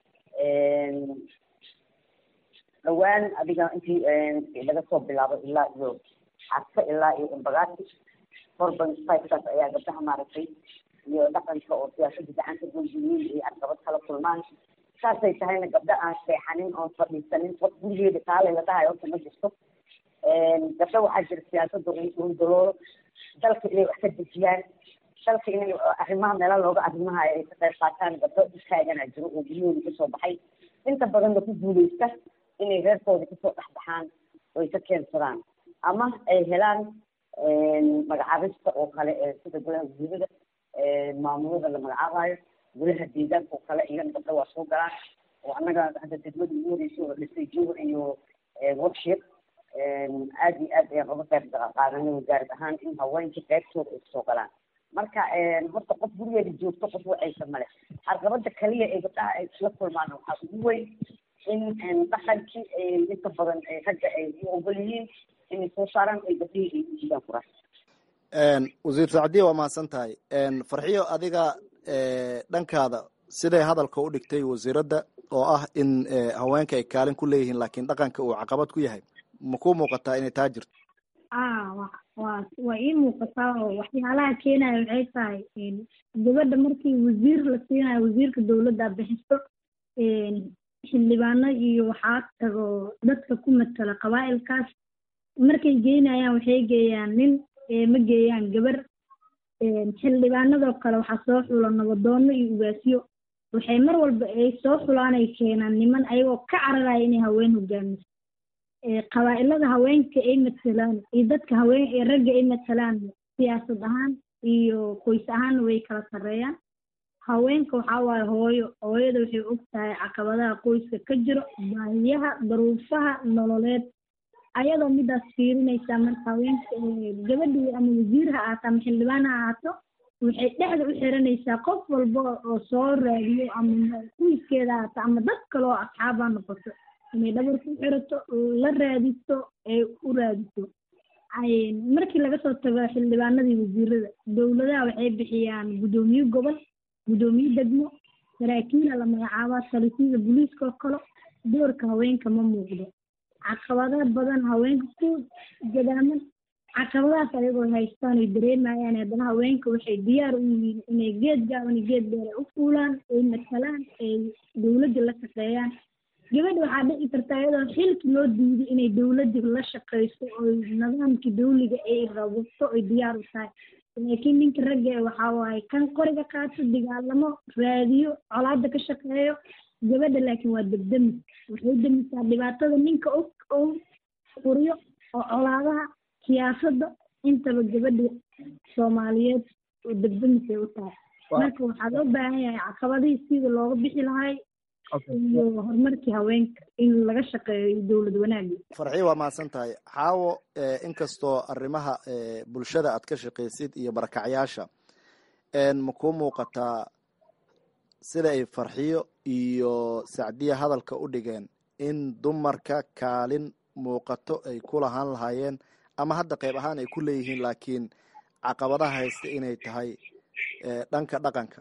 dhawaan adiga intii laga soo bilaabo ilaa iyo xadka ilaa iyo imbagaati four point five-kaas ayaa gabdhaha maaragtay iyo dhaqanka oo siyaasadda gacanta goydiyiin ay arqabad kala kulmaan saasay tahayna gabdho aan seexanin oon fadhiisanin qof gurigeeda kaale la dhahayo horta ma jirto gabdho waxaa jira siyaasadda undaloolo dalka inay wax ka dejiyaan dalka inay arrimaha meela looga arrimahayo ay ka qayb qaataan gabdho istaagana jiro oo guryahooda kasoo baxay inta badanna ku guuleysta inay reerkooda kasoo dhexbaxaan oo ay ka keensadaan ama ay helaan magacaabista oo kale ee sida golaha wasiirada maamulada la magacaabayo golaha deegaanka oo kale iyana gabdho waa soo galaan oo annaga hadda degmada ugu horeysa oo dhisay jowr iyo workshop aada iyo aad ayaan uga qayb qaadanay wasaarad ahaan in haweenka qaybtooda ay kasoo galaan marka horta qof gurigeeda joogto qof wacaysa male arqabada kaliya ee gabdhaha ay isla kulmaan waxaa ugu weyn in dhaqankii inta badan ragga ay u ogol yihiin inay soo saaraan ay gabdhihii ay ujiidaan kuraas wasiir sacdiya waa mahadsan tahay farxiyo adiga dhankaada siday hadalka u dhigtay wasiiradda oo ah in haweenka ay kaalin ku leeyihiin laakiin dhaqanka uu caqabad ku yahay ma ku muuqataa inay taa jirto a wa wa waa ii muuqataa oo waxyaalaha keenaya waxay tahay gabadha markii wasiir la siinayo wasiirka dowladda bixiso xildhibaano iyo waxaa tago dadka ku matala qabaa'ilkaas markay geynayaan waxay geeyaan nin ma geeyaan gabar xildhibaanadoo kale waxaa soo xula nabadoono iyo ugaasyo waxay mar walba ay soo xulaan ay keenaan niman ayagoo ka cararaya inay haween hogaamiso qabaa'ilada haweenka ay matalaan iyo dadka haween ragga ay matalaan siyaasad ahaan iyo qoys ahaanna way kala sarreeyaan haweenka waxaa waaye hooyo hooyada waxay og tahay caqabadaha qoyska ka jiro baahiyaha daruufaha nololeed ayadoo midaas fiirinaysaa marka haweenka gabadhii ama wasiir ha ahaato ama xildhibaan ha ahaato waxay dhexda u xiranaysaa qof walba oo soo raadiyo ama kuwiskeeda ahaato ama dad kale oo asxaabaa noqoto inay dhabar ku xirato la raadiso ee u raadiso markii laga soo tago xildhibaanadii wasiirada dowladaha waxay bixiyaan guddoomiye gobol guddoomiye degmo saraakiila la magacaabaa talisida booliiska oo kale doorka haweenka ma muuqdo caqabado badan haweenka ku gadaaman caqabadahaas ayagoo haystaan ay dareemayaan haddana haweenka waxay diyaar u yihiin inay geed gaaban iyo geed dheer ay u fuulaan ay matalaan ay dowladda la shaqeeyaan gabadha waxaa dhici karta iyadoo xilki loo diiday inay dowladda la shaqeyso oo nidaamkii dawliga ay rabto ay diyaar u tahay laakiin ninka ragga waxaa waaye kan qoriga qaato dagaalamo raadiyo colaada ka shaqeeyo gabadha laakiin waa degdemi waxay demisaa dhibaatada ninka og oo quriyo oo colaadaha siyaasadda intaba gabadha soomaaliyeed oo degdemisay u tahay marka waxaa loo baahan yahay caqabadihii sida looga bixi lahay iyo horumarkii haweenka in laga shaqeeyo dowlad wanaagga farxii waa mahadsan tahay xaawo inkastoo arrimaha bulshada aad ka shaqaysid iyo barakacyaasha ma kuu muuqataa sida ay farxiyo iyo sacdiya hadalka u dhigeen in dumarka kaalin muuqato ay ku lahaan lahaayeen ama hadda qayb ahaan ay ku leeyihiin laakiin caqabadaha haysta inay tahay dhanka dhaqanka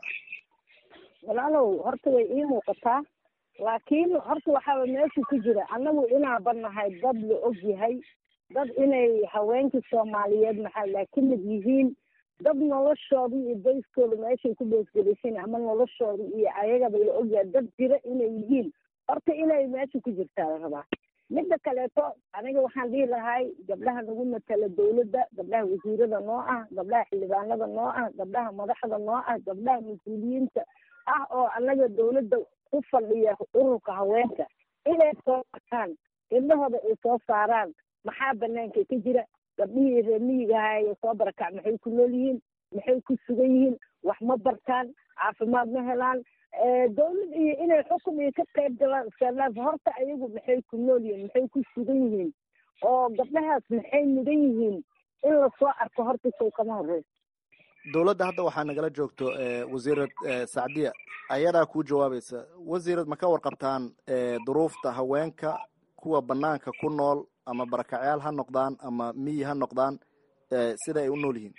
walaalow horta way ii muuqataa laakiin horta waxaaba meesha ku jira annagu inaaba nahay dad la og yahay dad inay haweenkii soomaaliyeed maxaa laa ka mid yihiin dad noloshooda iyo bayskooda meeshay ku beesgelaysan ama noloshooda iyo ayagaba la ogyahay dad jira inay yihiin horta inay meesha ku jirtaa la rabaa midda kaleeto aniga waxaan dhihi lahay gabdhaha nagu matala dawladda gabdhaha wasiirada noo ah gabdhaha xildhibaanada noo ah gabdhaha madaxda noo ah gabdhaha mas-uuliyiinta ah oo anaga dawladda ku fadhiya ururka haweenka inay soo arkaan gabdhahooda ay soo saaraan maxaa banaanka ka jira gabdhihii reer miyigaha ee soo barakac maxay ku nool yihiin maxay ku sugan yihiin wax ma bartaan caafimaad ma helaan dawlad iyo inay xukun iyo ka qayb galaan iskalaaf horta ayagu maxay ku nool yihiin maxay ku sugan yihiin oo gabdhahaas maxay mudan yihiin in lasoo arko horta sow kama horeyso dowladda hadda waxaa nagala joogto wasiirad sacdiya ayadaa kuu jawaabaysa wasiirad ma ka warqabtaan duruufta haweenka kuwa banaanka ku nool ama barakacyaal ha noqdaan ama miyi ha noqdaan sida ay u nool yihiin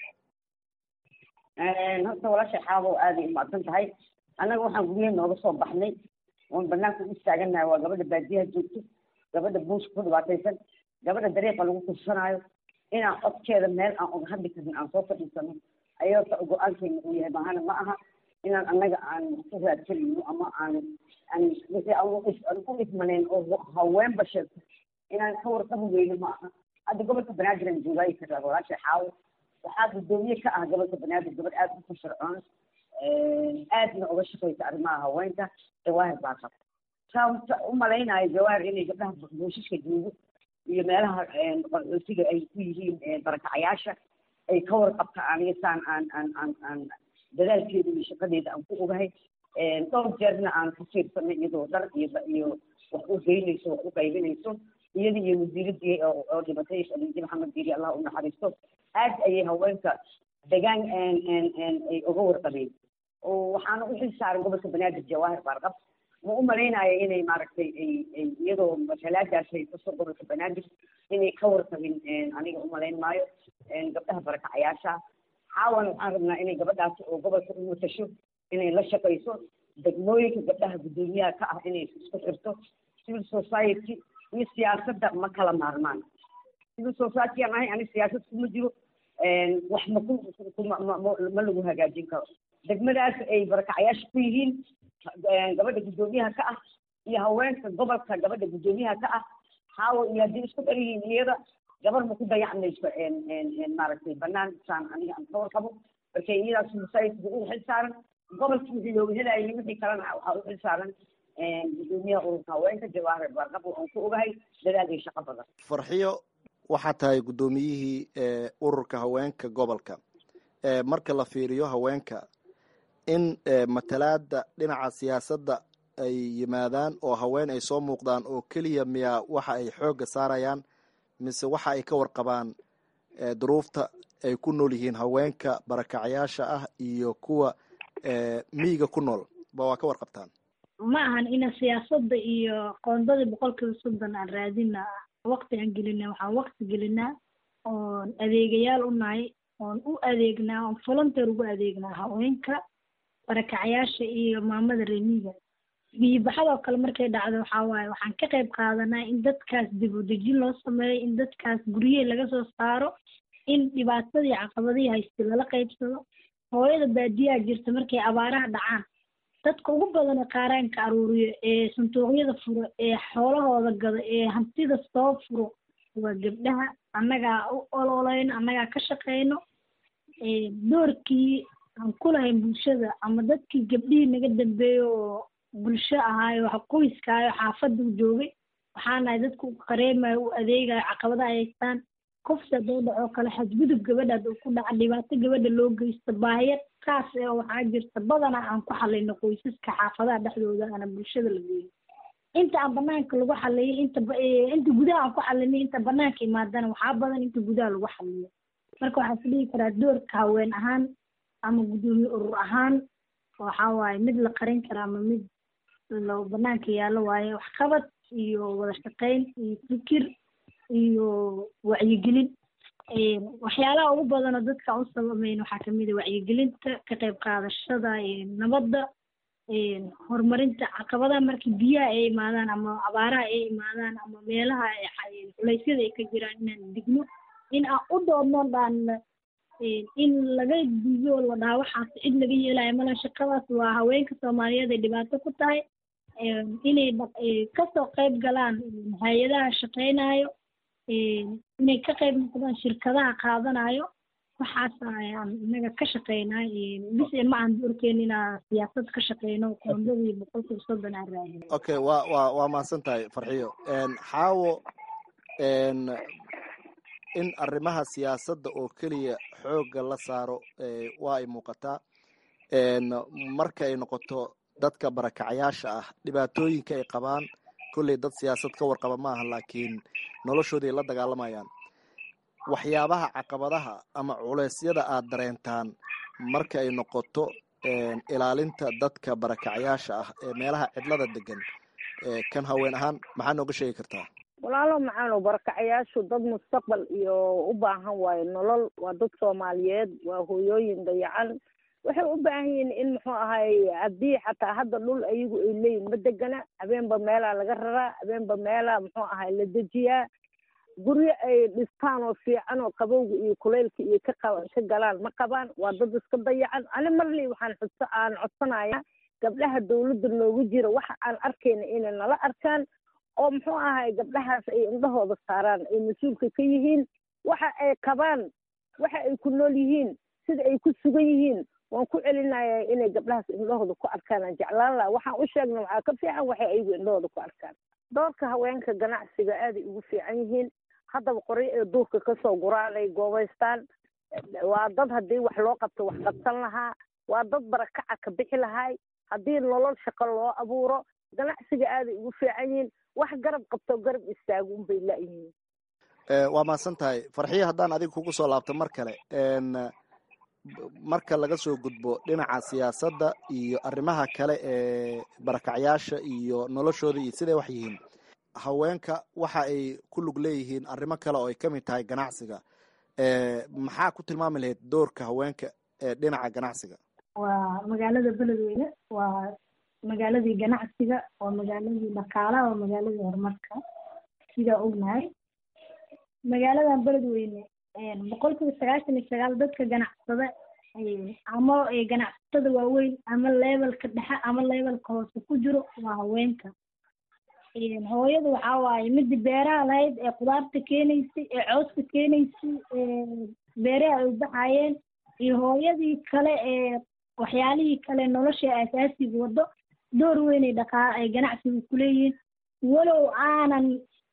horta walaasha xaabo aaday umacsan tahay annaga waxaan guryaha nooga soo baxnay oon banaanka u istaaganahay waa gabadha baadiyaha joogto gabadha buuska ku dhibaataysan gabadha dariiqa lagu kursanaayo inaan codkeeda meel aan uga hadli karin aan soo fadhiisano ayaa horta go-aankeena uu yahay mahana ma aha inaan annaga aan ku raadsanayno ama aan aan wixii aan u ismanayn oo haweenba sheegto inaan ka warqabi weyno ma aha hadda gobolka banaadir aan joogaayi karaa walaasha xaawo waxaa guddoomiye ka ah gobolka banaadir gabadh aada u firfircoon aadna uga shaqaysa arrimaha haweenka jawaahir baa qabta saa u malaynayo jawaahir inay gabdhaha buushishka joogo iyo meelaha qaxootiga ay ku yihiin barakacayaasha ay ka warqabta aniga saan aan aan aan aan dadaalkeeda iyo shaqadeeda aan ku ogahay dhowr jeerna aan ku fiirsanay iyadoo dhar iyo iyo wax u geynayso wax u qaybinayso iyada iyo wasiiradii oo dhibatay khadiija maxamed diiri allah u naxariisto aad ayay haweenka degaan ay uga warqabeen oo waxaana u xil saaran gobolka banaadir jawaahir baarqab ma u malaynaya inay maaragtay ay ay iyadoo matalaadaas ay kasoo gobolka banaadir inay ka warqabin aniga u malayn maayo gabdhaha barakacayaasha xaawan waxaan rabnaa inay gabadhaas oo gobolka u watasho inay la shaqayso degmooyinka gabdhaha guddoomiyaha ka ah inay isku xirto civil society iyo siyaasadda ma kala maarmaan civil society aan ahay ani siyaasad kuma jiro wax ma ku ma lagu hagaajin karo degmadaas ay barakacayaasha ku yihiin gabadha guddoomiyaha ka ah iyo haweenka gobolka gabadha guddoomiyaha ka ah haawo iyo haddii isku dhan yihiin iyada gabar ma ku dayacmayso maaragtay banaan saan aniga aan ka warqabo marka iyadaas society u xil saaran gobolkii wixii looga helaayay wixii kalena waxaa u xil saaran guddoomiyaha ururka haweenka jawaahir baarqab aan ku ogahay dadaal iyo shaqo badan farxiyo waxaa tahay guddoomiyihii ururka haweenka gobolka marka la fiiriyo haweenka in matalaada dhinaca siyaasadda ay yimaadaan oo haween ay soo muuqdaan oo keliya miyaa waxa ay xoogga saarayaan mise waxa ay ka warqabaan duruufta ay ku nool yihiin haweenka barakacyaasha ah iyo kuwa miyiga ku nool ba waa ka warqabtaan ma ahan ina siyaasadda iyo qoondadii boqolkiiba soddon aan raadina waqti aan gelina waxaan waqti gelinaa oon adeegayaal u nahay oon u adeegnaa oon volunteer ugu adeegnaa haweenka barakacyaasha iyo maamada remiga biyibaxadoo kale markay dhacdo waxaa waaye waxaan ka qayb qaadanaa in dadkaas dib u dejin loo sameeyo in dadkaas guryihii laga soo saaro in dhibaatadii caqabadihii haysta lala qaybsado hooyada baadiyaha jirta markay abaaraha dhacaan dadka ugu badan ee qaaraanka aruuriyo ee sanduuqyada furo ee xoolahooda gado ee hantida soo furo waa gabdhaha annagaa u ololeyno annagaa ka shaqeyno doorkii aan ku lahayn bulshada ama dadkii gabdhihii naga dambeeyo oo bulsho ahaayo wax qoyskaayo xaafadda u joogay waxaa nahay dadka u qareemayo u adeegayo caqabadaha ay haystaan kufsi hadduu dhacoo kale xadgudub gabadha hadduu ku dhaca dhibaato gabadha loo geysto baahiya kaas ee waxaa jirta badanaa aan ku xalayno qoysaska xaafadaha dhexdooda ana bulshada la geeyo inta aan banaanka lagu xaliyay inta inta gudaha aan ku xalinay inta banaanka imaadana waxaa badan inta gudaha lagu xaliyo marka waxaan is dhihi karaa doorka haween ahaan ama guddoomiye urur ahaan waxaa waaye mid la qarin kara ama mid lo banaanka yaallo waaye waxqabad iyo wada shaqeyn iyo fikir iyo wacyigelin waxyaalaha ugu badanoo dadka u sabameyn waxaa kamid a wacyigelinta ka qayb qaadashada nabadda horumarinta caqabadaha markii biyaha ay imaadaan ama abaaraha ay imaadaan ama meelaha culeysyada ay ka jiraan inaan digno in aan u doodno dhaan in laga diyo la dhaha waxaas cid laga yeelayo mala shaqadaas waa haweenka soomaaliyeed ay dhibaato ku tahay inay kasoo qayb galaan hay-adaha shaqeynayo inay ka qayb noqdaan shirkadaha qaadanayo waxaas ayaan inaga ka shaqeynaa bis ma aan doorkeyn inaa siyaasad ka shaqeyno qoondadii boqolkiiba soddon aan raadin okay waa waa waa mahadsan tahay farxiyo xaawo in arrimaha siyaasadda oo keliya xoogga la saaro waa ay muuqataa marka ay noqoto dadka barakacayaasha ah dhibaatooyinka ay qabaan kolley dad siyaasad ka warqaba maaha laakiin noloshoodii la dagaalamayaan waxyaabaha caqabadaha ama culeysyada aad dareentaan marka ay noqoto ilaalinta dadka barakacayaasha ah ee meelaha cidlada degan kan haween ahaan maxaa nooga sheegi kartaa walaalo macaano barakacayaashu dad mustaqbal iyo u baahan waayo nolol waa dad soomaaliyeed waa hooyooyin dayacan waxay u baahan yihiin in muxuu ahay haddii xataa hadda dhul ayagu ay leeyihin ma degana habeenba meelaa laga raraa habeenba meelaa muxuu ahay la dejiyaa guryo ay dhistaan oo fiican oo qabowga iyo kuleylka iyo ka qa ka galaan ma qabaan waa dad iska dayacan ani marley waxaan xudso aan codsanayaa gabdhaha dawladda noogu jira waxa aan arkayna inay nala arkaan oo muxuu ahay gabdhahaas ay indhahooda saaraan ay mas-uulka ka yihiin waxa ay qabaan waxa ay ku nool yihiin sida ay ku sugan yihiin waan ku celinayaa inay gabdhahaas indhahooda ku arkaan aan jeclaan laha waxaan u sheegna waxaa ka fiican waxay ayagu indhahooda ku arkaan doorka haweenka ganacsiga aaday ugu fiican yihiin haddaba qoryo ee duurka kasoo guraan ay goobaystaan waa dad haddii wax loo qabto wax qabsan lahaa waa dad barakaca ka bixi lahay haddii nolol shaqo loo abuuro ganacsiga aaday ugu fiican yihiin wax garab qabto garab istaago unbay la-yihiin waa mahadsan tahay farxiyo haddaan adiga kugu soo laabto mar kale marka laga soo gudbo dhinaca siyaasadda iyo arrimaha kale ee barakacyaasha iyo noloshooda iyo siday wax yihiin haweenka waxa ay ku lug leeyihiin arrimo kale oo ay ka mid tahay ganacsiga maxaa ku tilmaami lahayd doorka haweenka ee dhinaca ganacsiga waa magaalada beledweyne waa magaaladii ganacsiga waa magaaladii dhaqaalaha waa magaaladii horumarka sidaa ognahay magaaladan beledweyne boqolkiiba sagaashan iyo sagaal dadka ganacsada ama ganacsatada waaweyn ama levelka dhexe ama levelka hoose ku jiro waa haweenka hooyada waxaa waaye midii beeraha lahayd ee khudaarta keenaysay ee cooska keenaysay beeraha ay ubaxayeen iyo hooyadii kale ee waxyaalihii kale nolosha asaasiga wado door weynay dhaqaa ay ganacsiga kuleeyihiin walow aanan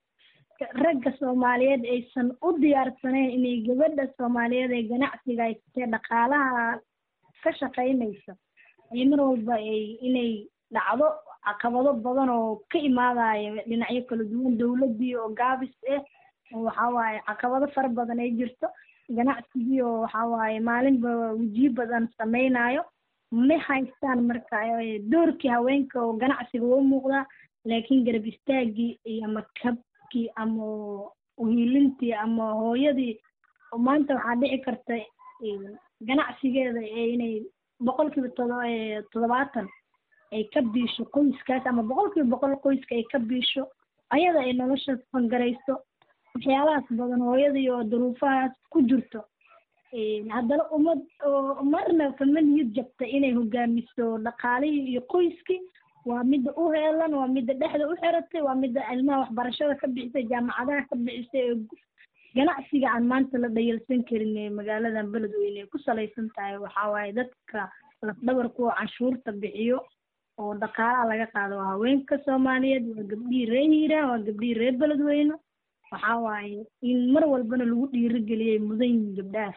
ragga soomaaliyeed aysan u diyaarsanayn inay gabadha soomaaliyeed ee ganacsiga ay katee dhaqaalaha ka shaqaynaysa ay mar walba ay inay dhacdo caqabado badan oo ka imaadayo dhinacyo kala duwan dawladdii oo gaabis ah waxa waaye caqabado fara badan ay jirto ganacsigii oo waxa waaye maalinba wejiyo badan samaynayo ma haystaan marka doorkii haweenka oo ganacsiga waa muuqdaa laakiin garab istaagii iyo ama kabkii ama uhiilintii ama hooyadii maanta waxaa dhici karta ganacsigeeda inay boqolkiiba todo toddobaatan ay ka biisho qoyskaas ama boqolkiiba boqol qoyska ay ka biisho ayada ay nolosha fangarayso waxyaalahaas badan hooyadii oo duruufahaas ku jirto haddana umad oo marna kama niyad jabta inay hogaamiso dhaqaalihii iyo qoyskii waa midda u heelan waa midda dhexda u xiratay waa midda ilmaha waxbarashada ka bixisay jaamacadaha ka bixisay ee ganacsiga aan maanta la dhayalsan karin ee magaaladan beledweyne ay ku salaysan tahay waxaa waaye dadka lafdhabarka oo canshuurta bixiyo oo dhaqaalaha laga qaado waa haweenka soomaaliyeed waa gabdhihii reer hiiraan waa gabdhihii reer beledweyne waxaa waaye in mar walbana lagu dhiirigeliyay mudan yihiin gabdhahaas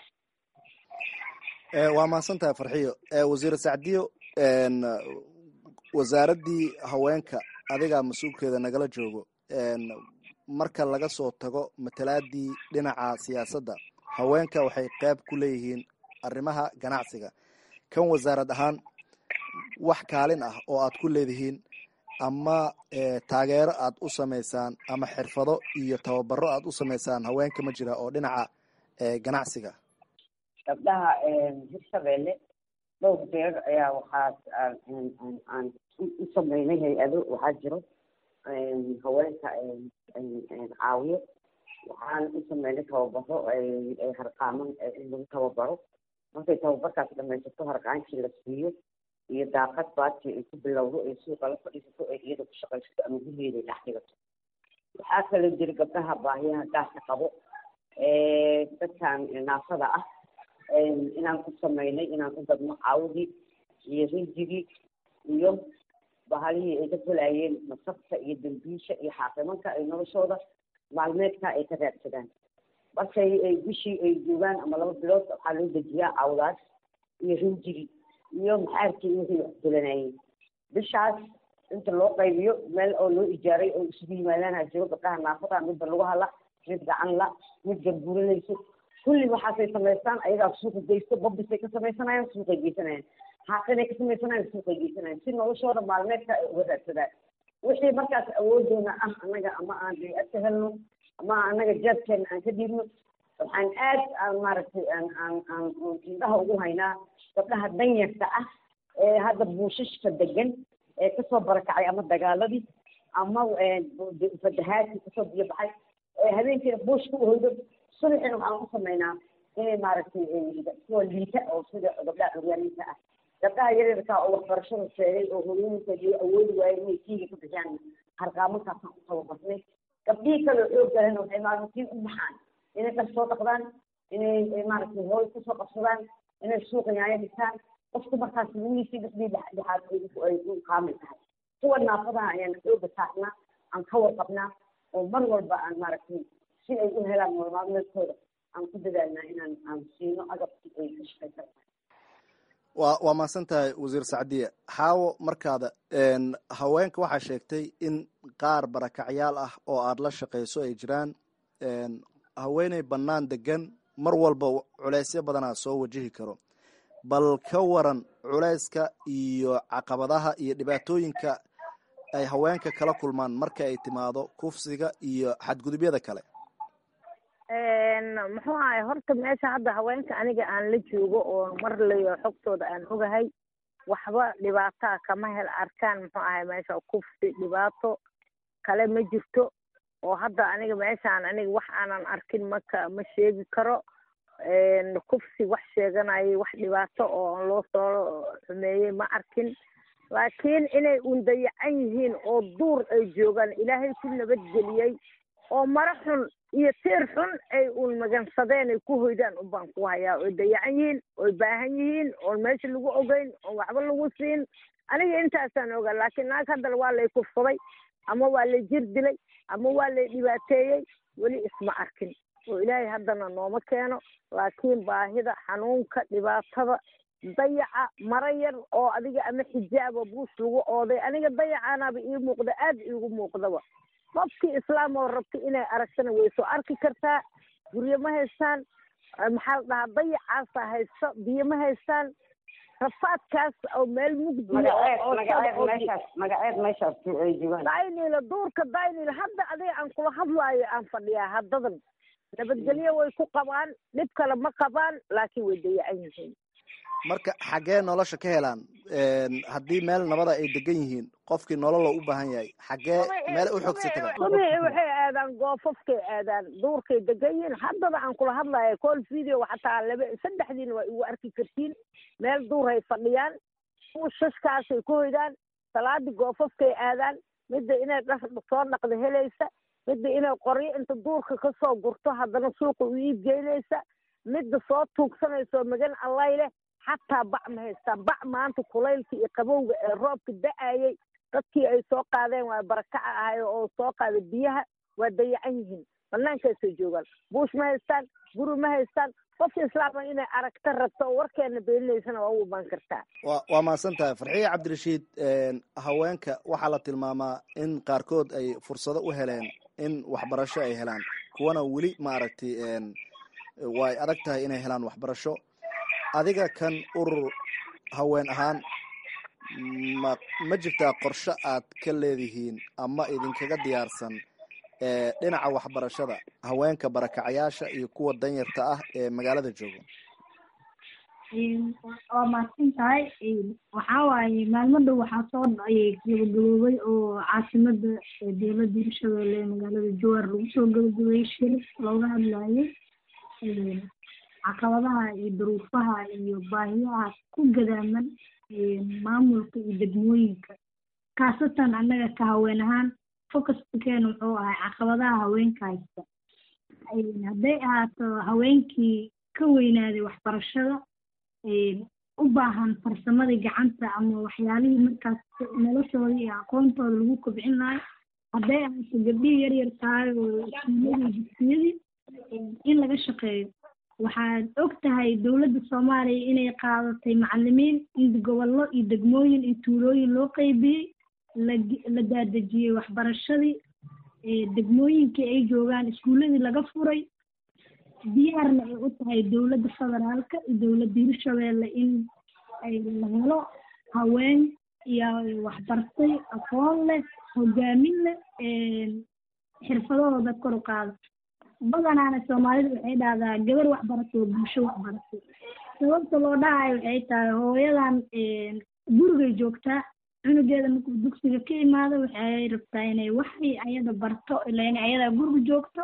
waa mahadsan tahay farxiyo wasiir sacdiyo wasaaraddii haweenka adigaa mas-uulkeeda nagala joogo marka laga soo tago matalaadii dhinaca siyaasadda haweenka waxay qayb ku leeyihiin arrimaha ganacsiga kan wasaarad ahaan wax kaalin ah oo aad ku leedihiin ama taageero aad u samaysaan ama xirfado iyo tababaro aad u samaysaan haweenka ma jira oo dhinaca ganacsiga gabdhaha hirshabeelle dhowr jeer ayaa waxaas aan u sameynay hay-ado waxaa jiro haweenka caawiyo waxaan u sameynay tababaro ay harqaaman in lagu tababaro markay tababarkaas dhamaysato harqaankii la siiyo iyo daaqad baati ay ku bilowdo ay suuqa la fadhiisato ay iyada ku shaqaysato ama gurigeeda ay dhex dhigato waxaa kaloo jira gabdhaha baahiyaha gaarka qabo dadkan naafada ah inaan ku samaynay inaan u gadno caawdii iyo rinjigii iyo bahalihii ay ka falaayeen masabta iyo dambiisha iyo xaaqimanka ay noloshooda maalmeedka ay ka raadsadaan markay ay bishii ay joogaan ama laba bilood waxaa loo dejiyaa caawdaas iyo rinjigi iyo maxaarkii wixii wax fulanayeen bishaas inta loo qaybiyo meel oo loo ijaaray oo isugu yimaadaan ha jiro gabdhaha naafada midba lagu hala mid gacan la mid garbuuranayso kulli waxaasay samaystaan ayagaa suuqa geysto babisay ka samaysanayaan suuqay geysanayaan xaaqinay ka samaysanayaan suuqay geysanayaan si noloshooda maalmeedka ay uga raadsadaan wixii markaas awoodoona ah annaga ama aan bay'ad ka helno ama annaga jeebkeena aan ka dhiibno waxaan aad aan maaragtay aan aan aan indhaha ugu haynaa gabdhaha danyarta ah ee hadda buushashka degan ee kasoo barakacay ama dagaaladii ama fatahaadkii kasoo biyo baxay ee habeenkiina buushka uhoydo subaxina waxaan u samaynaa inay maaragtay kuwa liita oo sida gabdhaha curyaaniinta ah gabdhaha yaryarka oo waxbarashada sheegay oo hooyooyinka iyo awoodi waayay inay kiiga ka bixiyaan harqaamankaasaan u tababarnay gabdhihii kale oo xoog galana waxay maalintiin u baxaan inay dhar soo dhaqdaan inay maaragtay hooy kusoo qabsadaan inay suuqa yaanya dhigtaan qofku markaas lugiisii dhexdii dhexaad ay u kaamil tahay kuwa naafadaha ayaan xooga saarnaa aan ka warqabnaa oo mar walba aan maaragtay si ay u helaan nolomaalmeedkooda aan ku dadaalnaa inaan aan siino agabkii ay ka shaqaysan waa waa mahadsan tahay wasiir sacdiye xaawo markaada haweenka waxaa sheegtay in qaar barakacyaal ah oo aada la shaqayso ay jiraan haweeney bannaan degan mar walba culeysyo badanaa soo wajihi karo bal ka waran culeyska iyo caqabadaha iyo dhibaatooyinka ay haweenka kala kulmaan marka ay timaado kufsiga iyo xadgudubyada kale muxuu ahay horta meesha hadda haweenka aniga aan la joogo oo mar layo xogtooda aan ogahay waxba dhibaataa kama hel arkaan muxuu ahay meesha kufsi dhibaato kale ma jirto oo hadda aniga meeshaan aniga wax aanan arkin maka ma sheegi karo kufsi wax sheeganayay wax dhibaato oo loo soo xumeeyey ma arkin laakiin inay un dayacan yihiin oo duur ay joogaan ilaahay ku nabadgeliyey oo maro xun iyo tiir xun ay uun magansadeen ay ku hoydaan unbaan ku hayaa oy dayacan yihiin oy baahan yihiin oon meesha lagu ogeyn oon waxba lagu siin aniga intaasaan ogaa laakiin naag haddana waa lay kufsaday ama waa lay jir dilay ama waa lay dhibaateeyey weli isma arkin oo ilaahay haddana nooma keeno laakiin baahida xanuunka dhibaatada dayaca maro yar oo adiga ama xijaaba buus lagu ooday aniga dayacaanaaba ii muuqda aad iigu muuqdaba qofkii islaam oo rabta inay aragtana way soo arki kartaa guryo ma haystaan maxaa la dhahaa dayacaasa haysto biyo ma haystaan rafaadkaas oo meel mugdiya magaceed meeshaas ay joogaan daynila duurka daynila hadda adiga aan kula hadlaayo aan fadhiyaa haddadan nabadgelyo way ku qabaan dhib kale ma qabaan laakiin way dayacan yihiin marka xaggee nolosha ka helaan haddii meel nabada ay degan yihiin qofkii nololo u baahan yahay xaggee meel u xogsi taga subii waxay aadaan goofafkay aadaan duurkay degan yihiin haddaba aan kula hadlaya call video xataa laba saddexdiina waa igu arki kartiin meel duuray fadhiyaan shashkaasay ku hoydaan salaadii goofafkay aadaan midda inay dhar soo dhaqda helaysa midda inay qoryo inta duurka kasoo gurto haddana suuqa u iib geynaysa midda soo tuugsanayso magan allay leh xataa bac ma haystaan bac maanta kulaylka iyo qabowga ee roobka da-ayay dadkii ay soo qaadeen waa barakaca ahay oo soo qaaday biyaha waa dayacan yihiin banaankaasay joogaan buush ma haystaan guri ma haystaan qofka islaama inay aragta rabto oo warkeena beeninaysana waa u imaan kartaa wa waa mahadsan tahay farxiye cabdirashiid haweenka waxaa la tilmaamaa in qaarkood ay fursado u heleen in waxbarasho ay helaan kuwana weli maaragtay way adag tahay inay helaan waxbarasho adiga kan urur haween ahaan ma ma jirtaa qorshe aad ka leedihiin ama idinkaga diyaarsan dhinaca waxbarashada haweenka barakacayaasha iyo kuwa danyarta ah ee magaalada jooga waa mahadsan tahay waxaa waaye maalmo dhow waxaa soo gabagaboobay oo caasimada dowladda hirshabelle magaalada jowar lagu soo gabagabeeyey shir looga hadlayay caqabadaha iyo duruufaha iyo baahiyaha ku gadaaman maamulka iyo degmooyinka khaasatan annaga ka haween ahaan focuskakeena wuxuu ahay caqabadaha haweenka haysta hadday ahaato haweenkii ka weynaaday waxbarashada u baahan farsamadii gacanta ama waxyaalihii markaas noloshooda iyo aqoontooda lagu kobcin lahay hadday ahaato gabdhihii yar yar tahay oo iskuuladii dugsiyadii in laga shaqeeyo waxaad og tahay dowladda soomaaliya inay qaadatay macalimiin in gobollo iyo degmooyin iyo tuulooyin loo qeybiyey la daadejiyey waxbarashadii degmooyinkii ay joogaan iskuuladii laga furay diyaarna ay u tahay dowladda federaalka iyo dowladda hirshabeelle in ay la helo haween iyo waxbartay aqoon leh hogaamin leh xirfadahooda kor u qaada badanaana soomaalida waxay dhahdaa gabar waxbaratay oo bulsho waxbaratay sababta loo dhahayo waxay tahay hooyadan gurigay joogtaa cunugeeda markuu dugsiga ka imaado waxay rabtaa inay waxay ayada barto ilaa inay ayadaa guriga joogto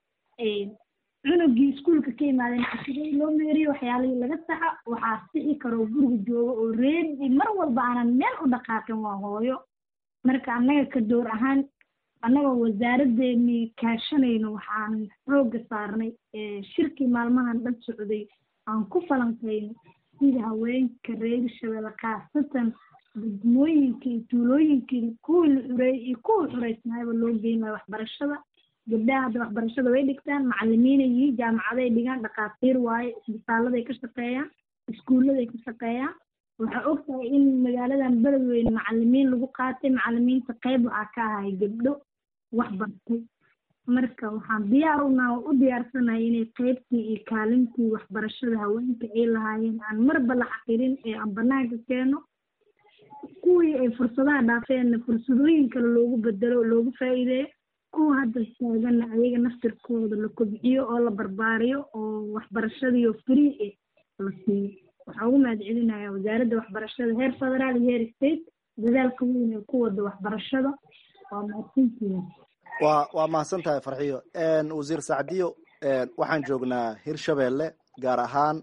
cunugii iskuulka ka imaadeen cashiradii loo meeriyo waxyaalihii laga saxa waxaa sixi karoo guriga joogo oo reedi mar walba aanan meel u dhaqaaqin waa hooyo marka annaga ka door ahaan annagoo wasaaraddeennii kaashanayno waxaan xoogga saarnay shirkii maalmahan dhan socday aan ku falanqayno sida haweenka reer shabeelle khaasatan degmooyinkii iyo tuulooyinkii kuwii la xureeyey iyo kuwii xureysnaayba loo geyn lahay waxbarashada gabdhaha hadda waxbarashada way dhigtaan macalimiinay yihiin jaamacaday dhigaan dhakhaatiir waaye isbitaaladay ka shaqeeyaan iskuulladay ka shaqeeyaan waxaa og tahay in magaaladan beledweyne macalimiin lagu qaatay macalimiinta qayb waxaa ka ahay gabdho wax bartay marka waxaan diyaar unaa u diyaarsanahay inay qaybtii iyo kaalintii waxbarashada haweenka ay lahaayeen aan marba la xaqirin ee aan banaanka keeno kuwii ay fursadaha dhaafeenna fursadooyin kale loogu bedelo loogu faa'iideeyo kuwa hadda taaganna ayaga naftirkooda la kobciyo oo la barbaariyo oo waxbarashadiiyo free eh la siiyo waxaa ugu mahad celinaya wasaaradda waxbarashada heer federaal iyo heer state dadaalka weyn ee ku wada waxbarashada waa mahadsantihiin waa waa mahadsan tahay farxiyo wasiir sacdiyo waxaan joognaa hirshabeelle gaar ahaan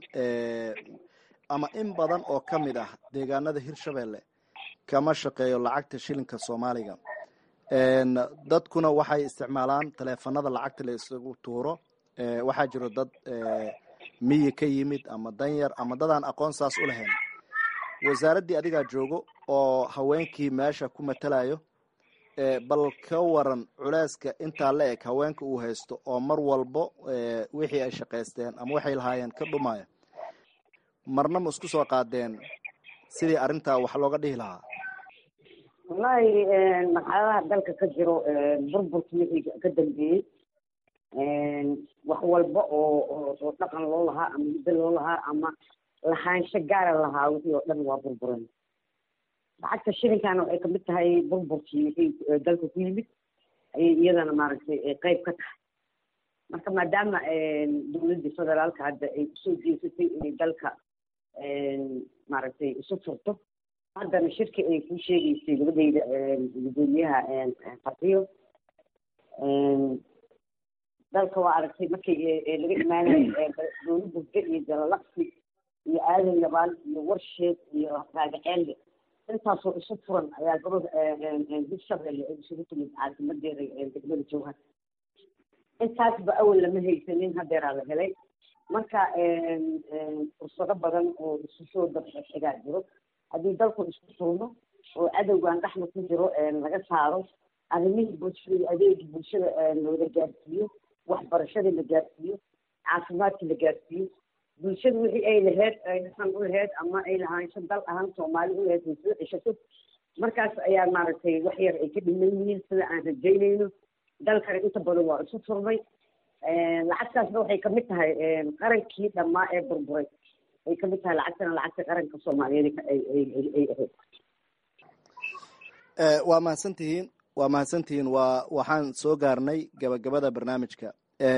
ama in badan oo ka mid ah deegaanada hirshabeelle kama shaqeeyo lacagta shilinka soomaaliga dadkuna waxay isticmaalaan taleefanada lacagta la isugu tuuro waxaa jiro dad miyi ka yimid ama danyar ama dadaan aqoon saas u lahayn wasaaraddii adigaa joogo oo haweenkii meesha ku matalayo bal ka waran culeyska intaa la eg haweenka uu haysto oo mar walbo wixii ay shaqaysteen ama waxay lahaayeen ka dhumaya marna ma isku soo qaadeen sidii arrintaa wax looga dhihi lahaa wallahi marxaladaha dalka ka jiro burburkii wixii ka dambeeyey wax walba oo oo dhaqan loo lahaa ama muddo loo lahaa ama lahaansho gaara lahaa wixii oo dhan waa burburen lacagta shilinkaana waxay kamid tahay burburkii wixii dalka ku yimid ayay iyadana maaragtay qayb ka tahay marka maadaama dowladda federaalka hadda ay usoo jeesatay inay dalka maaragtay isu furto haddana shirki ay ku sheegaysay gabadhayda gudoomiyaha farxiyo dalka waa aragtay markii laga imaanayay dowla burge iyo jalalaqsi iyo aadan yabaal iyo warsheed iyo raagaceelle intaasoo isu furan ayaa gabadha hirshabelle ay isugu timid caasimadeeda degmada jowhar intaasba awal lama haysanin hadeeraa la helay marka fursado badan oo isu soo dabxigaa jiro haddii dalku isku furno oo cadowgan dhexda ku jiro laga saaro arrimihii bulshada adeegii bulshada loola gaarsiiyo waxbarashadii la gaarsiiyo caafimaadkii la gaarsiiyo bulshada wixii ay laheyd ay dhaqan u laheyd ama ay lahaansho dal ahaan soomaali u laheyd ay soo ceshato markaas ayaa maaragtay wax yar ay ka dhiman yihiin sida aan rajaynayno dalkana inta badan waa isu furmay lacagtaasna waxay kamid tahay qarankii dhammaa ee burburay ay kamid tahay lacagtana lacagta qaranka soomaaliyeed ay ahayd waa mahadsantihiin waa mahadsantihiin waa waxaan soo gaarnay gabagabada barnaamijka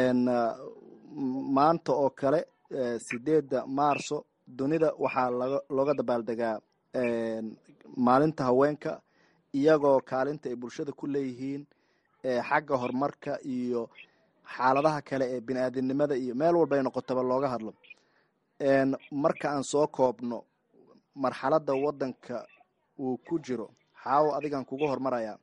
maanta oo kale sideedda maarso dunida waxaa laga looga dabaaldegaa maalinta haweenka iyagoo kaalinta ay bulshada ku leeyihiin xagga horumarka iyo xaaladaha kale ee bini aadamnimada iyo meel walba ay noqotaba looga hadlo marka aan soo koobno marxaladda waddanka uu ku jiro xaawo adigan kuga hormaraya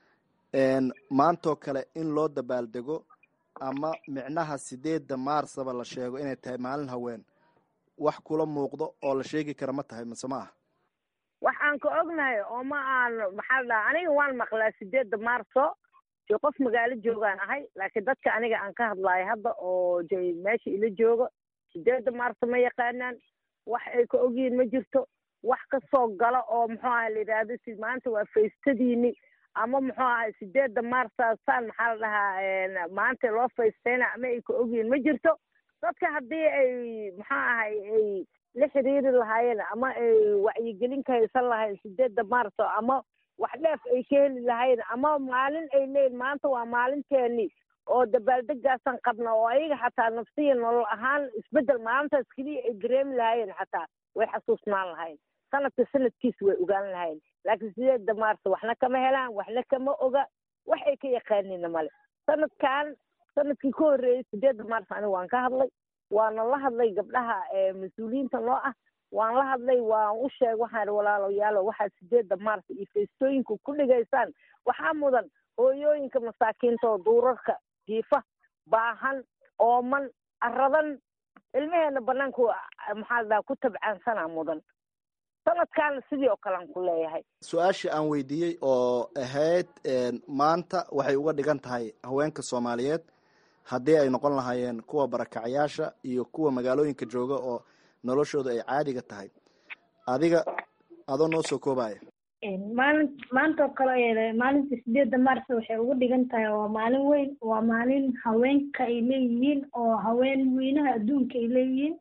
maantoo kale in loo dabaaldego ama micnaha sideedda maarsaba la sheego inay tahay maalin haween wax kula muuqdo oo la sheegi kara ma tahay mise ma ah wax aan ka ognahay oo ma aan maxaa la dhaha aniga waan maqlaa sideedda maarso dee qof magaalo joogaan ahay laakiin dadka aniga aan ka hadlaayo hadda oo de meesha ila joogo sideedda maarso ma yaqaanaan wax ay ka ogyihiin ma jirto wax ka soo gala oo muxuu aha la yidhaahdo si maanta waa faystadiini ama muxuu ahay sideedda maarsaasaan maxaa la dhahaa maanta loo faystayna ama ay ka ogyihiin ma jirto dadka haddii ay muxuu ahay ay la xiriiri lahaayeen ama ay wacyigelin ka haysan lahayn sideedda maarso ama wax dheef ay ka heli lahayn ama maalin ay leeyihin maanta waa maalinteeni oo dabaaldegaasaan qabna oo ayaga xataa nafsiya nolol ahaan isbeddel maalintaas keliya ay dareemi lahaayeen xataa way xasuusnaan lahayn sanadka sanadkiisa way ogaan lahayn laakiin sideedda maarso waxna kama helaan waxna kama oga wax ay ka yaqaanina male sanadkan sanadkii ka horreeyey sideedda maarso aniga waan ka hadlay waana la hadlay gabdhaha mas-uuliyiinta noo ah waan la hadlay waan u sheeg waxaan ihi walaalayaalo waxaad sideedda maarso iyo feestooyinka ku dhigaysaan waxaa mudan hooyooyinka masaakiinta oo duurarka jiifa baahan ooman aradan ilmaheena banaanku maxaa la dhaha ku tabcaansanaa mudan sanadkaana sidii oo kalean ku leeyahay su-aashii aan weydiiyey oo ahayd maanta waxay uga dhigan tahay haweenka soomaaliyeed haddii ay noqon lahaayeen kuwa barakacayaasha iyo kuwa magaalooyinka jooga oo noloshooda ay caadiga tahay adiga adoo noo soo koobaya maalin maanta oo kale maalinta sideedda maarso waxay ugu dhigan tahay waa maalin weyn waa maalin haweenka ay leeyihiin oo haween weynaha adduunka ay leeyihiin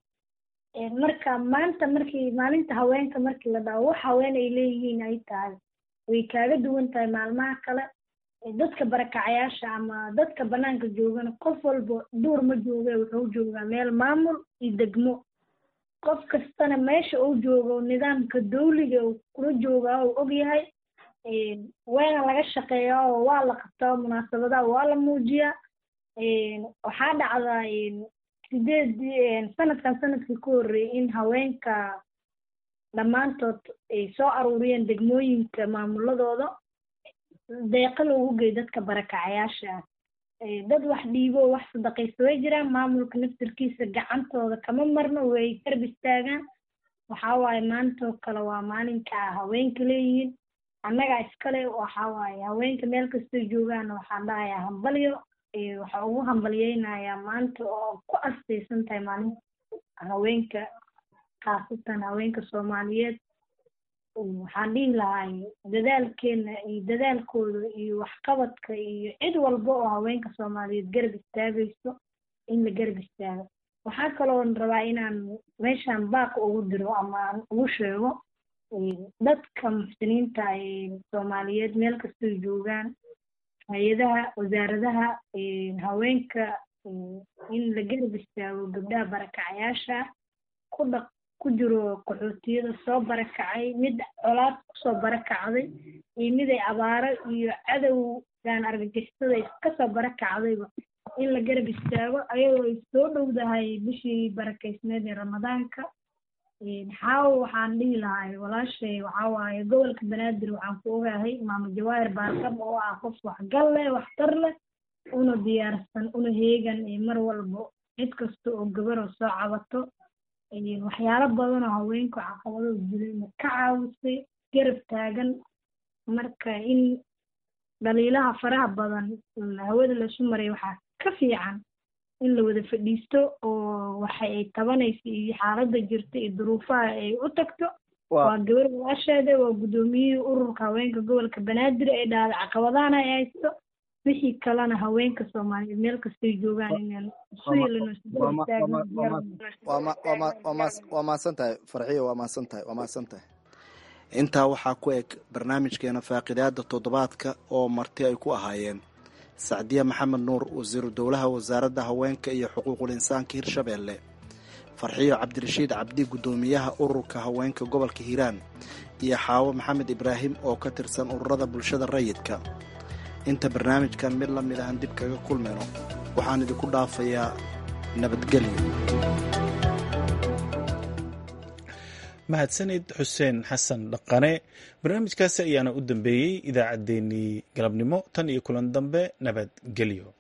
marka maanta markii maalinta haweenka markii la dhaho wax haween ay leeyihiin ay tahay way kaaga duwan tahay maalmaha kale dadka barakacayaasha ama dadka banaanka joogana qof walba duur ma jooge wuxuu joogaa meel maamul iyo degmo qof kastana meesha uu joogo nidaamka dawliga uu kula joogaa uu ogyahay waana laga shaqeeyaa oo waa la qabtaa munaasabadaha waa la muujiyaa waxaa dhacdaa sideed sanadkan sanadkii ka horreeyay in haweenka dhammaantood ay soo aruuriyeen degmooyinka maamuladooda deeqa loogu geey dadka barakacayaasha ah dad wax dhiibo wax sadaqaysa way jiraan maamulka naftirkiisa gacantooda kama marno way garb istaagaan waxaa waaye maantoo kale waa maalinka haweenka leeyihiin annagaa iskale waxaa waaye haweenka meel kastoo joogaan waxaan dhahayaa hambalyo waxaa ugu hambalyeynayaa maanta oo ku astaysan tahay maalinta haweenka khaasatan haweenka soomaaliyeed waxaan dhihi lahay dadaalkeena iyo dadaalkooda iyo waxqabadka iyo cid walba oo haweenka soomaaliyeed garab istaagayso in la garab istaago waxaa kaloon rabaa inaan meeshaan baaq ugu diro ama aan ugu sheego dadka muxsiniinta soomaaliyeed meel kastoo joogaan hay-adaha wasaaradaha haweenka in la garab istaago gabdhaha barakacayaasha ku dhaq ku jiro qaxootiyada soo barakacay mid colaad kusoo barakacday iyo mid ay abaaro iyo cadowgan argagixisada iskasoo barakacdayba in la garab istaago ayadoo ay soo dhowdahay bishii barakaysneed ee ramadaanka xaawo waxaan dhihi lahay walaashay waxaa waaye gobolka banaadir waxaan ku ogahay maamo jawaahir baarkab oo ah qof waxgal leh waxtar leh una diyaarsan una heegan mar walba cid kasta oo gabaroo soo cabato waxyaalo badan oo haweenku caqabado jirayna ka caawisay garab taagan marka in dhaliilaha faraha badan hawada laisu maray waxaa ka fiican in la wada fadhiisto oo waxa ay tabanaysa iyo xaaladda jirta iyo duruufaha ay u tagto waa gabar walaasheeda waa guddoomiyihii ururka haweenka gobolka banaadir ee dhahda caqabadahana ay haysto wixii kalena haweenka soomaaliyeed meel kastay joogaan inaan waa mahadsan tahay farxiyo waa mahadsan tahay waa mahadsan tahay intaa waxaa ku eg barnaamijkeena faaqidaada toddobaadka oo marti ay ku ahaayeen sacdiya maxamed nuur wasiiru dowlaha wasaaradda haweenka iyo xuquuqul insaanka hirshabeelle farxiyo cabdirashiid cabdi guddoomiyaha ururka haweenka gobolka hiiraan iyo xaawo maxamed ibraahim oo ka tirsan ururada bulshada rayidka inta barnaamijkan mid la mid ahan dib kaga kulmayno waxaan idinku dhaafayaa nabadgelyo mahadsanid xuseen xasan dhaqane barnaamijkaasi ayaana u dambeeyey idaacaddeenii galabnimo tan iyo kulan dambe nabadgelyo